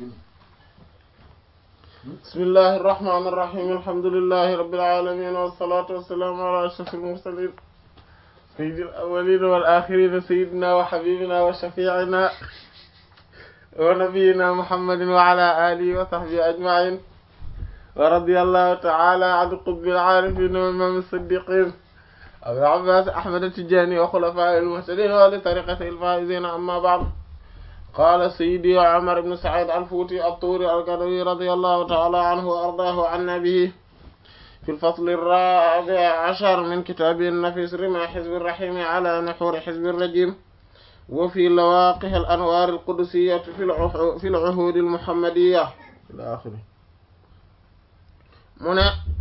bismillahi irrahmani irrahim alhamdulillahi rabbil alamin wassalatu wassalamu ala ashrafil mursalin sayyidil awwalin wal akhirin sayyidina wa habibina wa shafi'ina wa nabiyyina muhammadin wa ala alihi wa sahbihi ajma'in wa radiyallahu ta'ala an qutbil arifin wa imam as-siddiqin abil abbas ahmad at-tijani wa khulafa'il muhtadin wa li tariqati al-faizin amma ba'd قال سيدي عمر بن سعيد الفوتي الطوري القدوي رضي الله تعالى عنه وأرضاه عن نبيه في الفصل الرابع عشر من كتابه النفيس رمى حزب الرحيم على نحور حزب الرجيم وفي لواقح الأنوار القدسية في في العهود المحمدية إلى آخره من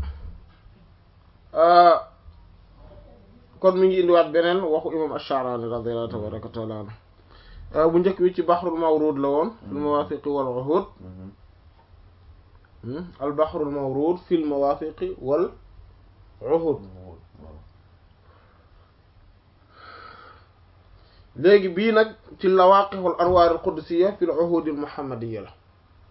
آه kon mi ngi indiwaat beneen waxu imam Ash-Sha'rani radiyallahu tabaraka wa ta'ala anhu bu njëkk bi ci baxrul mawruud la woon fil mawaafiqi wal uhuud al baxrul mawruud fil mawaafiqi wal uhuud léegi bii nag ci lawaaqihul anwaar al qudusiyya fil uhuud al muhammadiyya la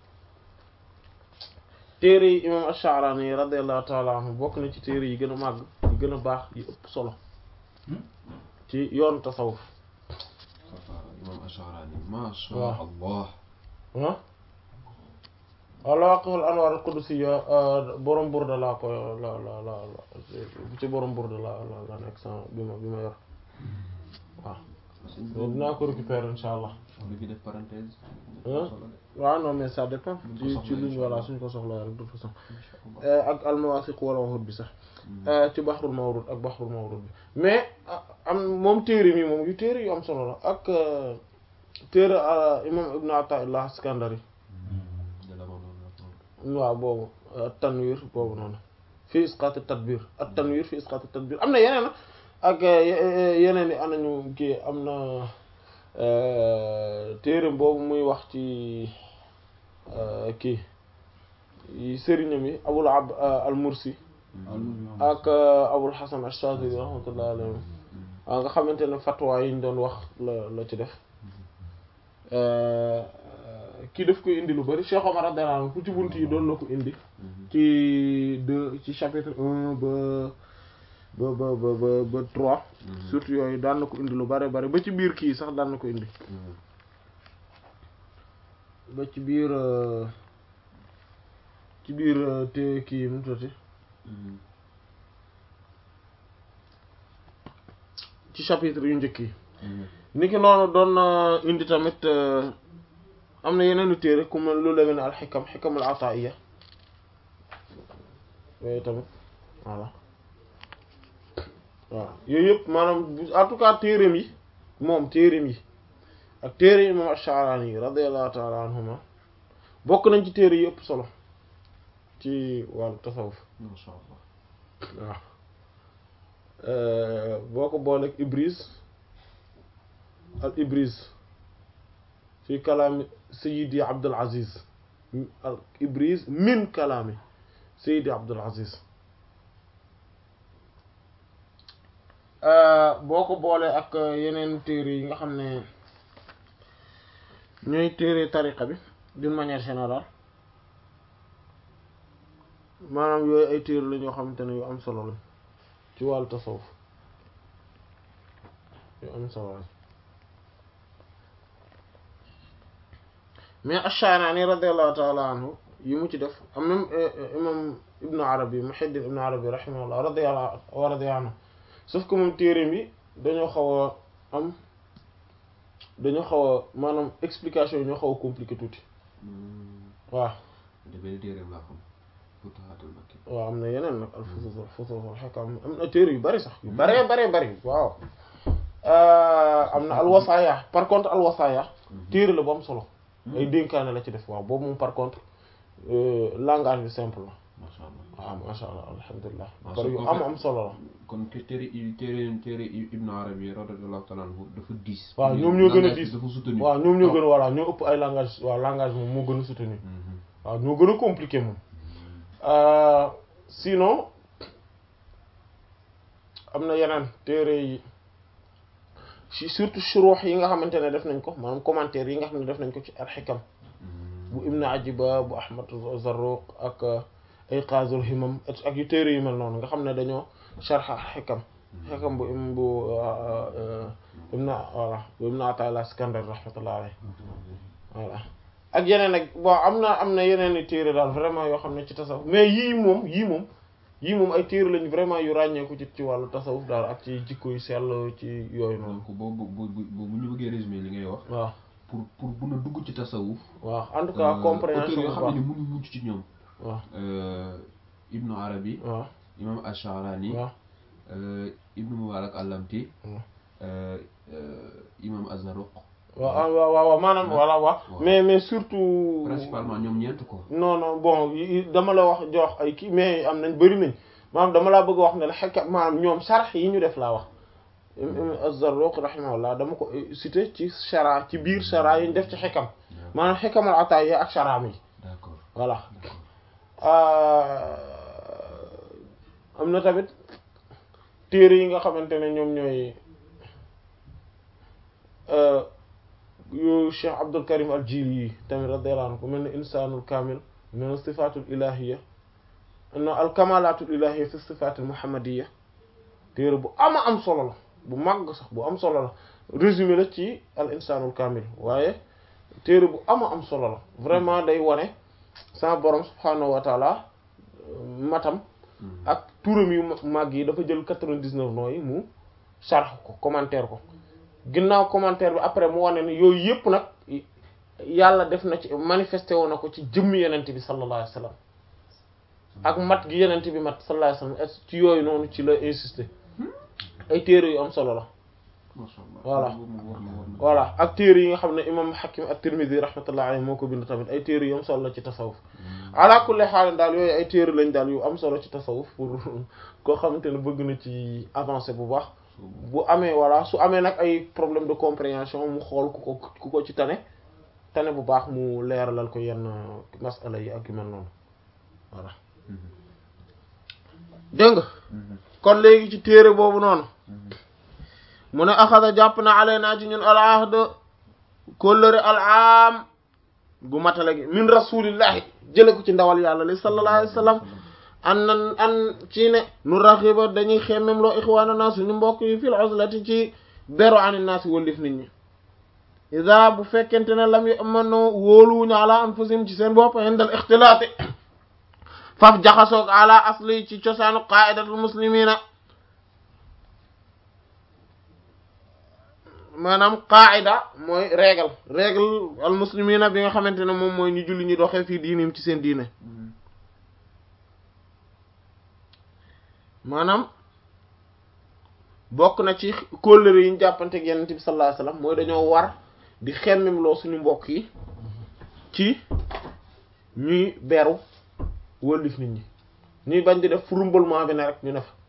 téere yi imam Ash-Sha'rani radiyallahu ta'ala anhu bokk na ci téere yi gën a màgg yi gën a baax yi ëpp solo ci yoonu tasawuf imam Ash-Sha'rani ma sha waaw. Allah ah al-Waaqihul Anwaar al-Qudusiyya borom Burda laa ko la la la la ci borom Burda la la la nekk sama bi ma bi ma yor waaw dinaa ko récupérer insha allah lu fi def parenthèse ah waaw non mais ça dépend Buñ ko ci soxlaa ci luñ insha voilà Allah. suñ ko soxlaa rek de toute façon Insha Allah. ak al-Mawaafiq wal Uhuud bi sax ci Bahrul Mawruud ak Bahrul Mawruud bi mais ah, am moom téere mi moom yu téere yu am solo la ak euh, téere euh, imam Ibn Ata'illah Iskandari de la noonu waaw boobu tanwir boobu noonu fi isqaat tadbir ak tanwir fi isqaat tadbir am na yeneen nag ak yeneen i anañu kii am na téere boobu muy wax ci kii yi sëriñam yi abul ab al mursi ak abul hasan ash-shadili rahmatullahi alayhi waaw nga xamante ne fatwa yi ñu doon wax la la ci def kii daf koy indi lu bari Cheikh Omar radiyallahu anhu fu ci bunt yi doon la ko indi ci deux ci chapitre un ba ba ba ba ba ba trois surtout yooyu daan na ko indi lu bari bari ba ci biir kii sax daan na ko indi ba ci biir euh, ci biir euh, te kii mu tuddati ci chapitre yu njëkk yi niki noonu doon na indi tamit euh, am na yeneen i téere ku mel lu demee ne al xikam xikamul ataiya yooyu tamit voilà waaw yooyu yëpp maanaam bu- en tout cas téereem yi moom téereem yi ak téere yi moom Ash-Sha'rani yi radiyallahu ta'ala anhuma bokk nañ ci téere yi ëpp solo ci wàllu tasawuf ma sha Allah waaw Euh, boo ko booleeg Ibris al Ibris fi kalaami Sayyidi Abdul Aziz al Ibris min kalaami Sayyidi Abdul Aziz Euh, boo ko boolee ak yeneen téere yi nga xam ne ñooy téere tariqa bi d'une manière générale maanaam yooyu ay téere la ñoo xamante ne yu am solo la ci wàllu tasawuf yu am solo la mais Ash-Sha'rani radiyallahu ta'ala anhu yi mu ci def am même imam Ibn Arabi Muhiddin Ibn Arabi rahimahullah radiyallahu wa radiya anhu sauf que moom téereem yi dañoo xaw a am dañoo xaw a maanaam explication yi ñoo xaw a compliqué tuuti waaw de benn téereem laa xam Futuhatul Makki waaw am na yeneen nag al fusus al fusus al hikam am na téere yu bari sax yu baree baree bari waaw am na al wasaaya par contre al wasaaya téere la bu am solo ay dénkaane la ci def waaw boobu moom par contre euh, langage bi simple la ma sha Allah waaw masha Allah alhamdulilah waaw bari yu su am ko am solo la kon te téere i téere téere Ibn Arabi radiyallahu ta'ala anhu dafa diis waaw ñoom ñoo gën a Langage bi diis dafa soutenu waaw ñoom ñoo gën a voilà ñoo ëpp ay langage waaw langage moom moo gën a soutenu Mhm. waaw ñoo gën a compliqué moom Euh, sinon am na yeneen téere yi ci surtout shuruux yi nga xamante ne def nañ ko maanaam commentaire yi nga xam ne def nañ ko ci al-Hikam bu ibnu ajiba bu ahmad zarruq ak iqazul himam ak yu téere yu mel noonu nga xam ne dañoo sharha xikam xikam bu im bu ibnu voilà bu ibnu atala iskandar rahmatullah alayhi voilà ak yeneen ak bon am na am na yeneen i téere daal vraiment yoo xam ne ci tasawuf mais yii moom yii moom yii moom ay téere lañu vraiment yu ràññeeku ci ci wàllu tasawuf daal ak ci jikko yu sell ci yooyu noonu donc boobu bu bu bu bu ñu bëggee résumé li ngay wax waaw pour pour mun a dugg ci tasawuf waaw en tout cas euh, compréhension auteurs yoo bu xam ne baax ni mënuñ mucc ci ñoom waaw euh, Ibnu Arabi waaw imam Ash-Sha'rani waaw euh, Ibnu Mubarak al-Lamti waaw euh, euh, imam Az-Zarruq waaw ah, waaw waaw waaw maanaam voilà waaw waaw. mais mais surtout principalement ñoom ñeent ko non non bon yi- yi- dama la wax jox ay kii mais am nañ bëri nañ maanaam dama laa bëgg a wax ne la xekka maanaam ñoom sharh yi ñu def laa wax imam Az-Zarruq rahimahullah dama ko cité ci shara ci biir shara yi ñu def ci xikam maanaam xikamal ataaya ak sharaam yi d'accord voilà d'accord am na tamit téere yi nga xamante ne ñoom ñooy yu Cheikh Abdul Karim al Jili yi tamit radiyallahu anhu ku mel ne insaanul kaamil mel ne sifaatul ilahiyya no al kamalatul ilahiyya fi sifaatil muhammadiyya téere bu ama am solo la bu màgg sax bu am solo la résumé la ci al insaanul kaamil waaye téere bu ama am solo la vraiment day wane sama borom subhaanahu wa taala matam ak turam yu màgg yi dafa jël quatre-vingt-dix-neuf noo yi mu sarx ko commentaire ko ginnaaw commentaire bi après mu wane ne yooyu yëpp nag yàlla def na ci manifesté woon na ko ci jëmm yenent bi sallallahu alayhi wa sallam ak mat gi yenent bi mat sallallahu alayhi wa sallam ci yooyu noonu ci la insister ay téere yu am solo la masha Allah Voilà. boobu moom war na war na voilà ak téere yi nga xam ne imam Hakim at-Tirmidhi rahmatullahi alayhi moo ko bind tamit ay téere yu am solo la ci tasawuf ala kulli xaal daal yooyu ay téere lañ daal yu am solo ci tasawuf pour koo xamante ne bëgg na ci avancer bu baax bu amee voilà su amee nag ay problème de compréhension mu xool ku ko ku ko ci tane tane bu baax mu leeralal ko yenn masala yi ak yu mel noonu voilà dégg nga kon léegi ci téere boobu noonu mu ne axada jàpp na alaynaa ci ñun al ahd kóllëre al aam gu matale gi min rasulillahi jële ko ci ndawal yàlla li sallallahu alayhi wa sallam an nan an ci ne nu raxiba dañuy xemmem loo ixwaana naa suñu mbokk yi fil uzlati ci beru ani naasi wëllif nit ñi ida bu fekkente ne lam yamano wóoluwuñu ala anfusihim ci seen bopp indal ixtilaati faf jaxasoog ala asli ci cosaanu qaidatul muslimina maanaam qaida mooy règle règle al muslimina bi nga xamante ne moom mooy ñu julli ñu doxee fii diinim ci seen diine maanaam bokk na ci kóllëre yi ñu jàppante ak Yonent bi sallallahu alayhi wasallam mooy dañoo war di xemmem loo suñu mbokk yi ci ñuy beru wëllif nit ñi ñuy bañ di def fu rumbalement bi ne rek ñu ne fa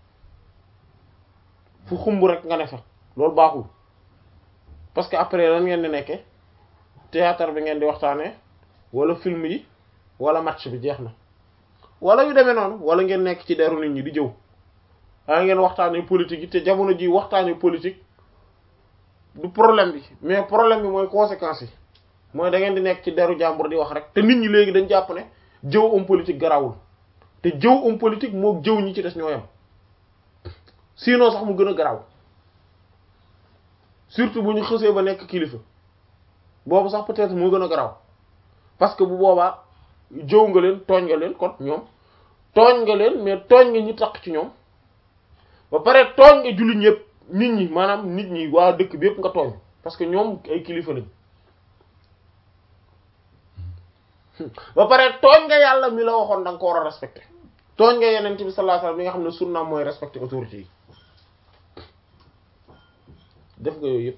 fu xumb rek nga ne fa loolu baaxul parce que après lan ngeen di nekke théâtre bi ngeen di waxtaanee wala film yi wala match bi jeex na wala yu demee noonu wala ngeen nekk ci deru nit ñi di jëw a ngeen waxtaanee politique yi te jamono ji waxtaanee politique du problème bi mais problème bi mooy conséquences yi mooy da ngeen di nekk ci deru jàmbur di wax rek te nit ñi léegi dañ jàpp ne jëw homme politique garawul te jëw homme politique moo jëw ñi ci des ñoo yam sinon sax mu gën a garaw surtout bu ñu xësee ba nekk kilifa boobu sax peut-être moo gën a garaw parce que bu boobaa jëw nga leen tooñ nga leen kon ñoom tooñ nga leen mais tooñ nga ñi taq ci ñoom ba pare tooñ nga jullit ñëpp nit ñi maanaam nit ñi waa dëkk bi yëpp nga tooñ parce que ñoom ay kilifa lañ ba pare tooñ nga yàlla mi la waxoon da nga ko war a respecté tooñ nga yeneen bi sallallahu alayhi wasallam mi nga xam ne sunna mooy respecté autorité yi def nga yooyu yëpp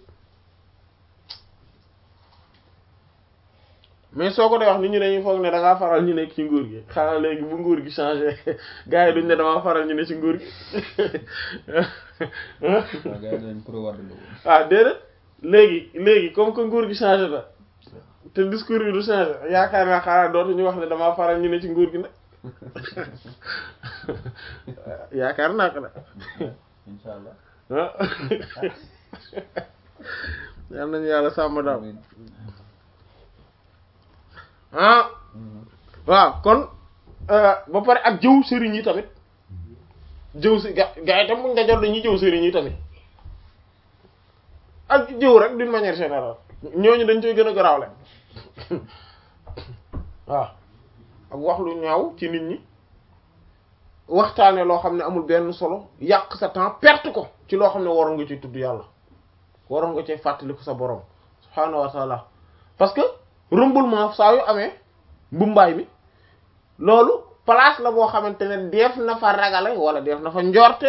mais soo ko dee wax nit ñi dañuy foog ne da ngaa faral ñu nekk ci nguur gi xanaa léegi bu nguur gi changé gars yi duñ ne damaa faral ñu ne ci nguur gi waaw gars yi dañ pro Wade la woon. ah déedéet léegi léegi comme que nguur gi changé na te discours yi du changé yaakaar naa xanaa dootuñu wax ne damaa faral ñu ne ci nguur gi nag yaakaar naa ko nag incha allah. ah yal nañu yàlla sàmm daal ah waaw kon ba pare ak jëw sëriñ yi tamit jëw si ga gaa yi tam buñ dajoon dañuy jëw sëriñ yi tamit ak jëw rek d'une manière générale ñooñu dañ koy gën a garaawle waaw ak wax lu ñaaw ci nit ñi waxtaane loo xam ne amul benn solo yàq sa temps perte ko ci loo xam ne waroon nga ci tudd yàlla waroon nga ci fàttaliku sa borom subhaanahu wa taala parce que rumbulement saa yu amee mbumbaay mi loolu place la boo xamante ne def na fa ragale wala def na fa njorte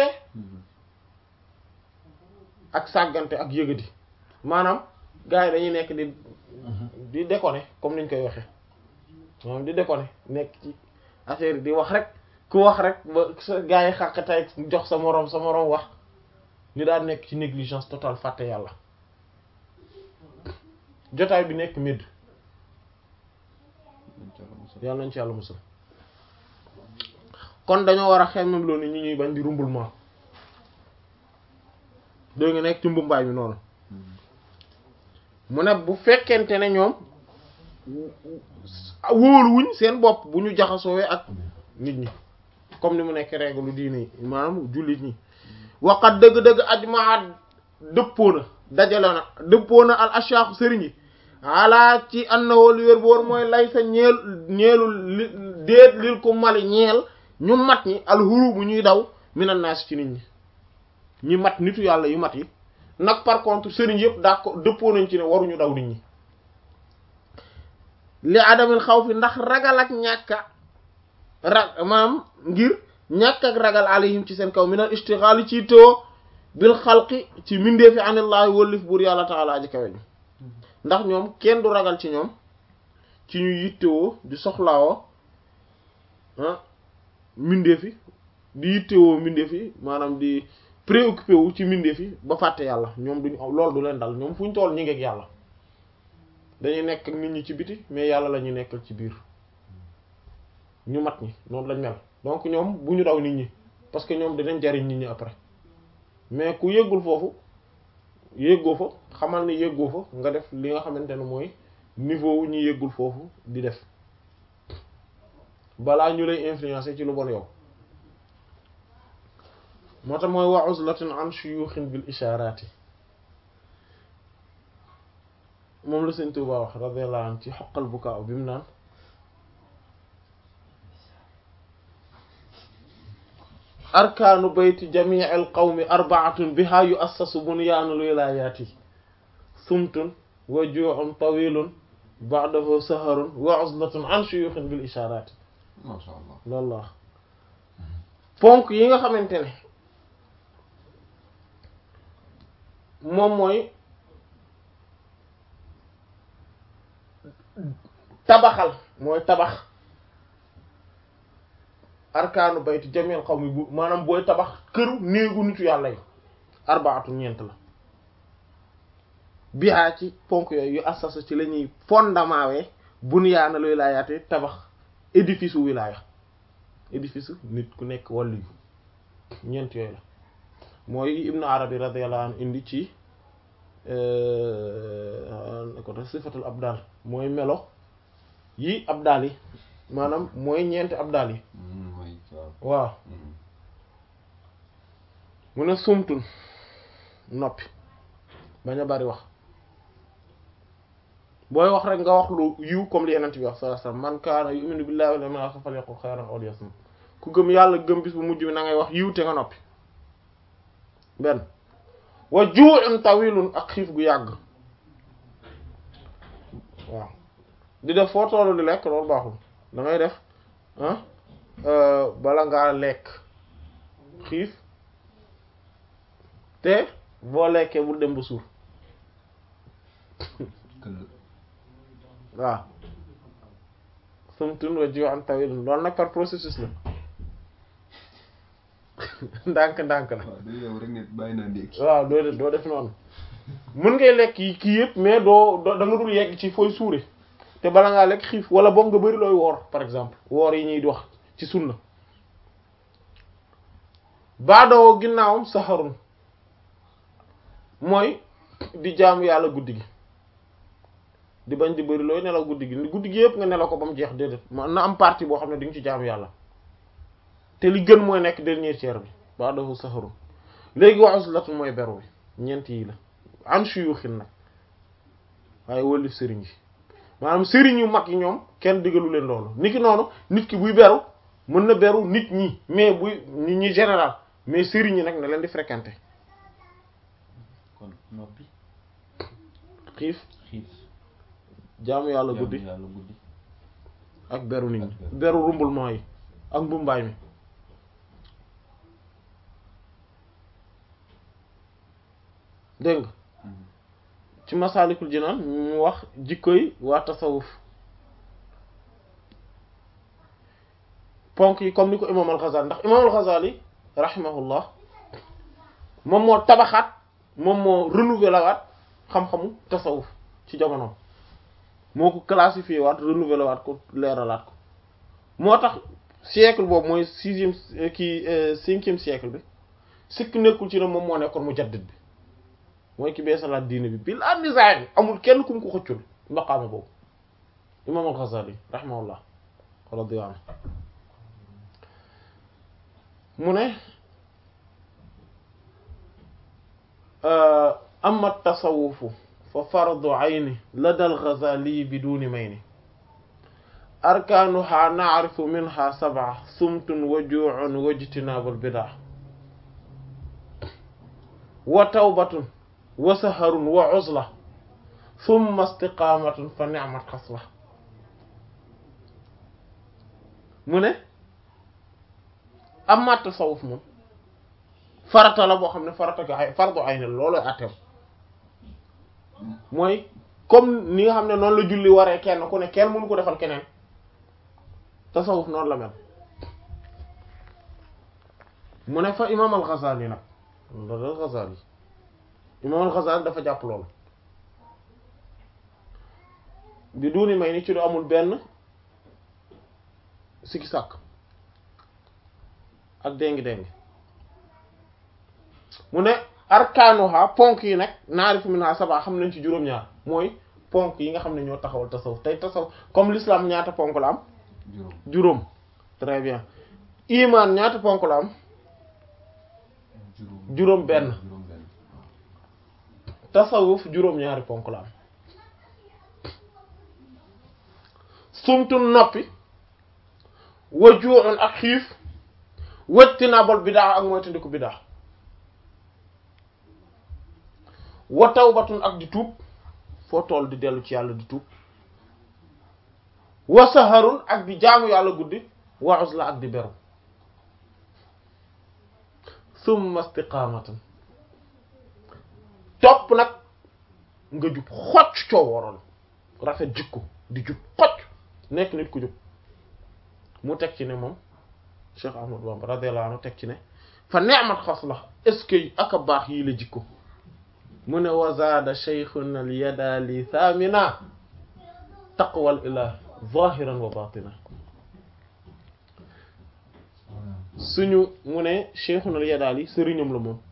ak sàggante ak yëgadi maanaam gars yi dañuy nekk di di déconner comme niñ koy waxee moom di déconner nekk ci affaire di wax rek ku wax rek ba sa gars yi xàqatay jox sa moroom sa moroom wax ñu daal nekk ci négligence totale fàtte yàlla jotaay bi nekk médd yàlla nañ ci yàlla musal kon dañoo war a xemmem loo ni ñi ñuy bañ di rumbulement doo nga nekk ci mbumbaay mi noonu mu ne bu fekkente ne ñoom wóoluwuñ seen bopp bu ñu jaxasoowee ak nit ñi comme ni mu nekk règle diine yi maanaam jullit ñi waqat dëgg-dëgg ajmaa dëppoo na dajale na dëppoo na al ashaaxu sëriñ yi ala ci annawoo li wér bu war mooy lay sa ñeel ñeelul li déet lil ko mali ñeel ñu mat ñi alxuru bu ñuy daw minan naas ci nit ñi ñi mat nitu yàlla yu mat yi nag par contre sëriñ yëpp d'accord dëppoo nañ ci ne waruñu daw nit ñi li adamil xaw fi ndax ragal ak ñàkka ra maanaam ngir ñàkk ak ragal alayhim ci seen kaw minal istixaali ci too bil xalqi ci mindeefi anillaahi wëllif buur yàlla taala aji kawe ji ndax ñoom kenn du ragal ci ñoom ci ñu yittewoo di soxlaawoo ah mindeefi di yittewoo mindeefi maanaam di préoccupé wu ci mindeefi ba fàtte yàlla ñoom duñ loolu du leen dal ñoom fu ñu toll ñu ngeeg yàlla dañuy nekk ak nit ñi ci biti mais yàlla la ñuy nekkal ci biir ñu mat ñi noonu lañ mel donc ñoom bu ñu daw nit ñi parce que ñoom dinañ jariñ nit ñi après mais ku yëggul foofu yëggoo fa xamal ni yëggoo fa nga def li nga xamante ne mooy niveau wu ñu yëggul foofu di def balaa ñu lay influencer ci lu bon yow moo tax mooy wa uzlatin an shuyukhin bil isharati moom la Sëñ Tuubaa wax radiyallahu anhu ci xoqal bukaa bi mu naan arkaanu bayti jamii al qawmi arbaatun biha yuassasu bunyaanul wilayaati sumtun wa juu'un tawilun ba'dahu saharun wa uzlatun an shuyukhin bil isharati masha Allah loolu la wax ponk yi nga xamante ne moom mooy tabaxal mooy tabax arkaanu bayti jamil qawmi bu maanaam booy tabax këru néegu nitu yàlla yi arbaatu ñeent la bihaa ci ponk yooyu yu assasu ci la ñuy fondement wee bunyaana luy laayaate tabax édifice u wilaaya édifice nit ku nekk wàllu yu ñeent yooyu la mooy ibnu arabi radiyallahu anhu indi ci ko tax sifatul abdal mooy melo yi abdal yi maanaam mooy ñeenti abdal yi waaw mu ne sumtun noppi bañ a bari wax booy wax rek nga wax lu yiw comme li yenent bi wax sallallahu alayhi wasallam man kaana yu'minu billahi wal yawmil akhir falyaqul khayran aw liyasmut ku gëm yàlla gëm bis bu mujj bi na ngay wax yiw te nga noppi benn wa ju'un tawilun ak xiif gu yàgg waaw di def foo toolu di lekk loolu baaxul da ngay def ah bala ngaa lekk xiif te boo lekkee bul dem ba suur waaw sumtun wa ju'un tawilun loolu nag par processus la ndànk ndànk la waaw du yow rek ne bàyyi naa ndékki waaw doo def doo def noonu mën ngay lekk yi kii yëpp mais doo doo da nga dul yegg ci fooy suure te bala ngaa lekk xiif wala boog nga bari looy woor par exemple woor yi ñuy wax ci sunna baadoo ginnaawam saxarun mooy di jaamu yàlla guddi gi di bañ di bëri looy nelaw guddi gi guddi gi yëpp nga nelaw ko ba mu jeex déedéet man na am partie boo xam ne di nga ci jaamu yàlla te li gën mooy nekk dernier tiers bi ba'dahu saharun léegi wa uzlatu mooy beru bi ñeent yi la an shuyukhin nag waaye wëlif sëriñ yi maanaam sëriñ yu mag yi ñoom kenn digalu leen loolu nit ki noonu nit ki buy beru mën na beru nit ñi mais buy nit ñi général mais sëriñ yi nag ne leen di fréquenter kon noppi xiif xiif jaamu yàlla guddi jaamu yàlla guddi ak beru nit ñi Ak beru. beru rumbulement yi ak mbumbaay mi dégg nga ci masaalikul jinaan mu wax jikkoy waa tasawuf ponk yi comme ni ko imaam al-Ghazali ndax imaam al-Ghazali rahimahullah moom moo tabaxaat moom moo renouveler waat xam-xamu tasawuf ci jamonoom moo ko classifié waat renouveler waat ko leeralaat ko moo tax siècle boobu mooy sixième kii cinquième siècle bi sikk nekkul ci ne moom moo nekkoon mujaddid bi mooy ki beesalaat diine bi bil annisaay bi amul kenn ku mu ko xëccul maqaama boobu imaam al-Ghazali rahimahullah radiyallahu anhu mu ne amma tasawufu fa fardu ayni lada al-Ghazali biduni mayni arkaanuha na'rifu minha sab'a sumtun wa juu'un wa ijtinaabul bid'a wa tawbatun wa saharun wa uzla thumma istiqaamatun fa ni'mat xasla mu ne amma tasawuf moom farata la boo xam ne farata ga ay fardu ay ne loolu atteem mooy comme ni nga xam ne noonu la julli waree kenn ku ne kenn mënu ko defal keneen tasawuf noonu la mel mu ne fa imaam al-Ghazali nag loolu al-Ghazali imaam al-Ghazali dafa jàpp loolu bi duuni may ni ci lu amul benn sikki sàkk ak déngi-déngi mu ne arkaanuha ponk yi nag naarifu minha sab'a xam nañ ci juróom-ñaar mooy ponk yi nga xam ne ñoo taxawal tasawuf tey tasawuf comme l'islam ñaata ponk la am juróom juróom très bien iman ñaata ponk la am juróom juróom benn juróom benn tasawuf juróom-ñaari ponk la am sumtun noppi wa juu'un ak xiif wajtinaabul bidaa ak moytandiku bidaa wa tawbatun ak di tuub foo toll di dellu ci yàlla di tuub wa saharun ak di jaamu yàlla guddi wa uzla ak di beru summa istiqaamatan topp nag nga jub xocc coo waroon rafet jikko di jub xocc nekk nit ku jub mu teg ci ne moom Cheikh Ahmad Bamba radiyallahu anhu teg ci ne fa ni'mat xasla est-ce que ak a baax yii la jikko mu ne wa zaada shaykhuna al yadali thamina taqwal ilah zahiran wa batina suñu mu ne cheikhuna al yadali sëriñam la moom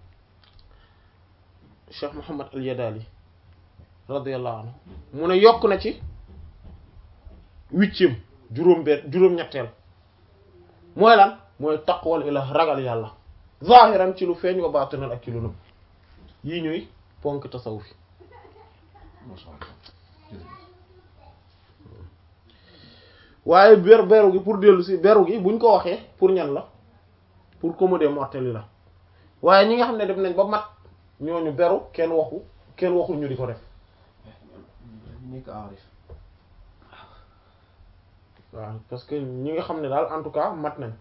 cheikh Muhammad al yadali radiyallahu anhu mu ne yokk na ci huitième juróom benn juróom-ñetteel mooy lan mooy taqwal ilah ragal yàlla zahiran ci lu feeñ wa batinan ak ci lu nëbb yii ñuy ponk tasawuf yi masha Allah jërëjëf waaye ber beru gi pour dellu si beru gi buñ ko waxee pour ñan la pour commoder mortel yi la waaye ñi nga xam ne dem nañ ba mat ñooñu beru kenn waxu kenn waxul ñu di ko def nekk aarif waaw parce que ñi nga xam ne daal en tout cas mat nañ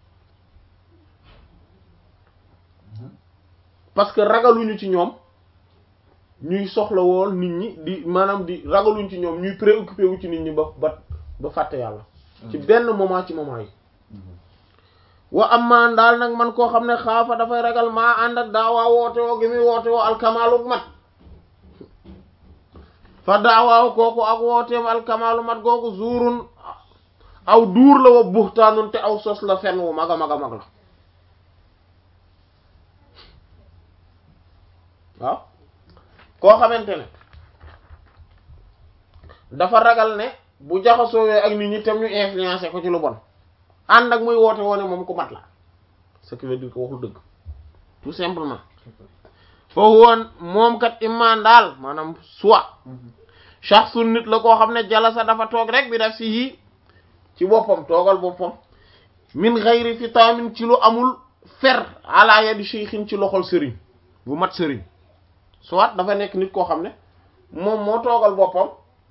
parce que ragaluñu ci ñoom ñuy soxla woon nit ñi di maanaam di ragaluñu ci ñoom ñuy préoccupé wu ci nit ñi ba ba ba fàtte yàlla ci benn moment ci moment yi wa amman daal nag man koo xam ne xaafa dafay ragal maa ànd ak daawaa woote woo gi muy woote woo alkamaalu mat fa daawaaw kooku ak wooteem alkamaalu mat googu zuurun aw duur la wa buxtaanun te aw sos la fenn wu mag a mag a mag la waaw koo xamante ne dafa ragal ne bu jaxasoowee ak nit ñi tam ñu influencé ko ci lu bon ànd ak muy woote woone moom ku mat la ce qui veut dire que waxul dëgg tout simplement foofu woon moom kat imaan daal maanaam soit shaxsun nit la koo xam ne jalasa dafa toog rek bi def si yii ci boppam toogal boppam min xayri fitaamin ci lu amul fer ala yadi shaykhin ci loxol sëriñ bu mat sëriñ soit dafa nekk nit koo xam ne moom moo toogal boppam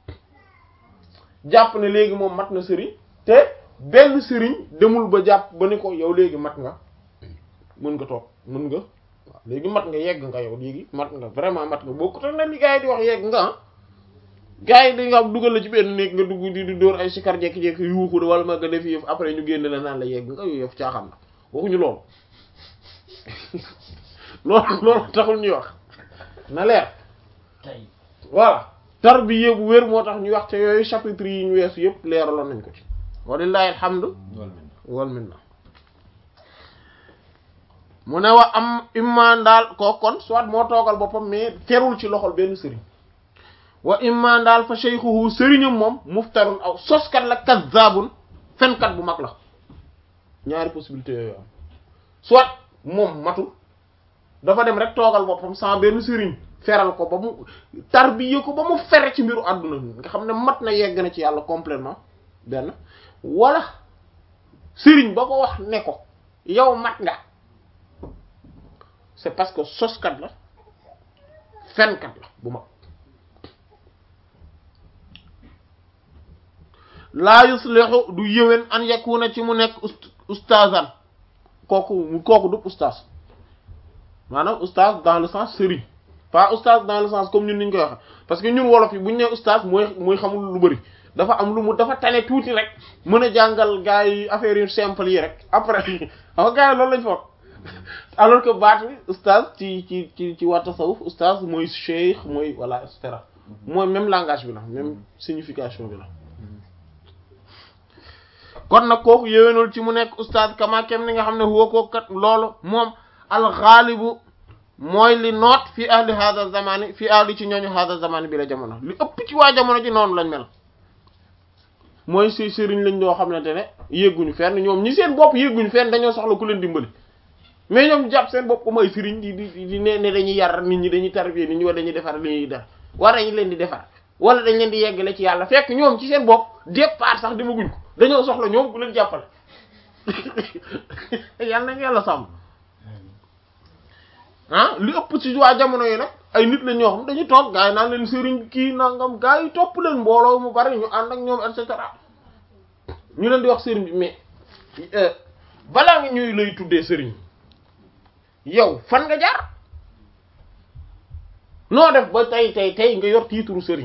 jàpp ne léegi moom mat na sëriñ te benn sëriñ demul ba jàpp ba ni ko yow léegi mat nga mën nga toog mën nga waaw léegi mat nga yegg nga yow léegi mat nga vraiment mat nga bokkut ak nag li gars yi di wax yegg nga ah gars yi di nga dugal la ci benn néeg nga dugg di di dóor ay sikar jekki-jekki yuuxu wala ma nga def yëf après ñu génne la naan la yegg nga yooyu yëf caaxaan la waxuñu loolu loolu loolu taxul ñuy wax na leer tey voilà tarbiya bu wér moo tax ñu wax te yooyu chapitre yi ñu weesu yëpp leeraloon nañ ko ci walillahi alhamdu loolu mel wal minna mu ne wa am imman daal koo kon soit moo toogal boppam mais terul ci loxol benn sëriñ wa imman daal fa shaykhuhu sëriñam moom muftarun aw soskat la kazzabun fenkat bu mag la ñaari possibilité yooyu am soit moom matul dafa dem rek toogal boppam sans benn sëriñ feral ko ba mu tarbiye ko ba mu fere ci mbiru àdduna nga xam ne mat na yegg na ci yàlla complètement benn wala sëriñ ba ko wax ne ko yow mat nga c'est parce que soskat la fenkat la bu mag laa yuslihu du yëwén an yakuna ci mu nekk ust ustazan kooku kooku du ustaz maanaam ustaz dans le sens sëriñ pas ustaz dans le sens comme ñun niñ koy waxe parce que ñun wolof yi bu ñu nee ustaz mooy mooy xamul lu bari dafa am lu mu dafa tane tuuti rek mën a jàngal gars yi affaire yu simple yi rek après xam nga gars yi loolu lañ foog alors que baat bi ustaz ci ci ci ci waa tasawuf ustaz mooy cheikh mooy voilà et cetera mooy même langage bi la même signification bi la kon nag kooku yéwénul ci mu nekk ustaz kama kem ni nga xam ne huwa kooku kat loolu moom alxaalibu mooy li noot fi ahli hada zamani fi ahli ci ñooñu hada zamani bi la jamono li ëpp ci waa jamono ji noonu lañ mel mooy si sëriñ lañ doo xamante ne yégguñu fenn ñoom ñi seen bopp yégguñu fenn dañoo soxla ku leen dimbali mais ñoom jàpp seen bopp comme ay sëriñ di di di ne ne dañuy yar nit ñi dañuy tarbiya nit ñi wala dañuy defar li ñuy def war nañ leen di defar wala dañ leen di yeggale ci yàlla fekk ñoom ci seen bopp départ sax demaguñ ko dañoo soxla ñoom ku leen jàppale yàlla nañ yàlla sàmm ah li ëpp ci waa jamono yi nag ay nit la ñoo xam dañu toog gars yi naan leen sëriñ kii nangam gars yi topp leen mbooloo mu bari ñu ànd ak ñoom et cetera ñu leen di wax sëriñ bi mais balaa nga ñuy lay tuddee sëriñ yow fan nga jaar noo def ba tey tey tey nga yor tiituru sëriñ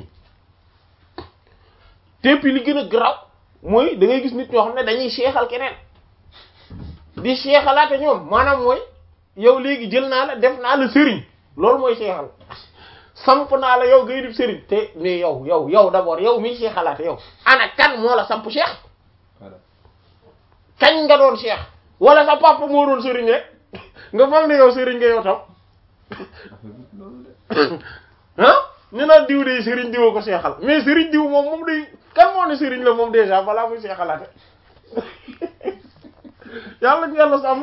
te puis li gën a garaaw mooy da ngay gis nit ñoo xam ne dañuy seexal keneen di seexalaate ñoom maanaam mooy yow léegi jël naa la def naa la sëriñ loolu mooy seexal samp naa la yow ngay def sëriñ te mais yow yow yow d'abord yow miy seexalaate yow ana kan moo la samp seex voilà kañ nga doon seex wala sa papa moo doon sëriñ rek nga foog ne yow sëriñ nga yow tam affaire bi loolu de ah ñu naan diw de sëriñ diw ko seexal mais sëriñ diw moom moom day kan moo ne sëriñ la moom déjà balaa muy seexalaate yàlla yàlla sàmm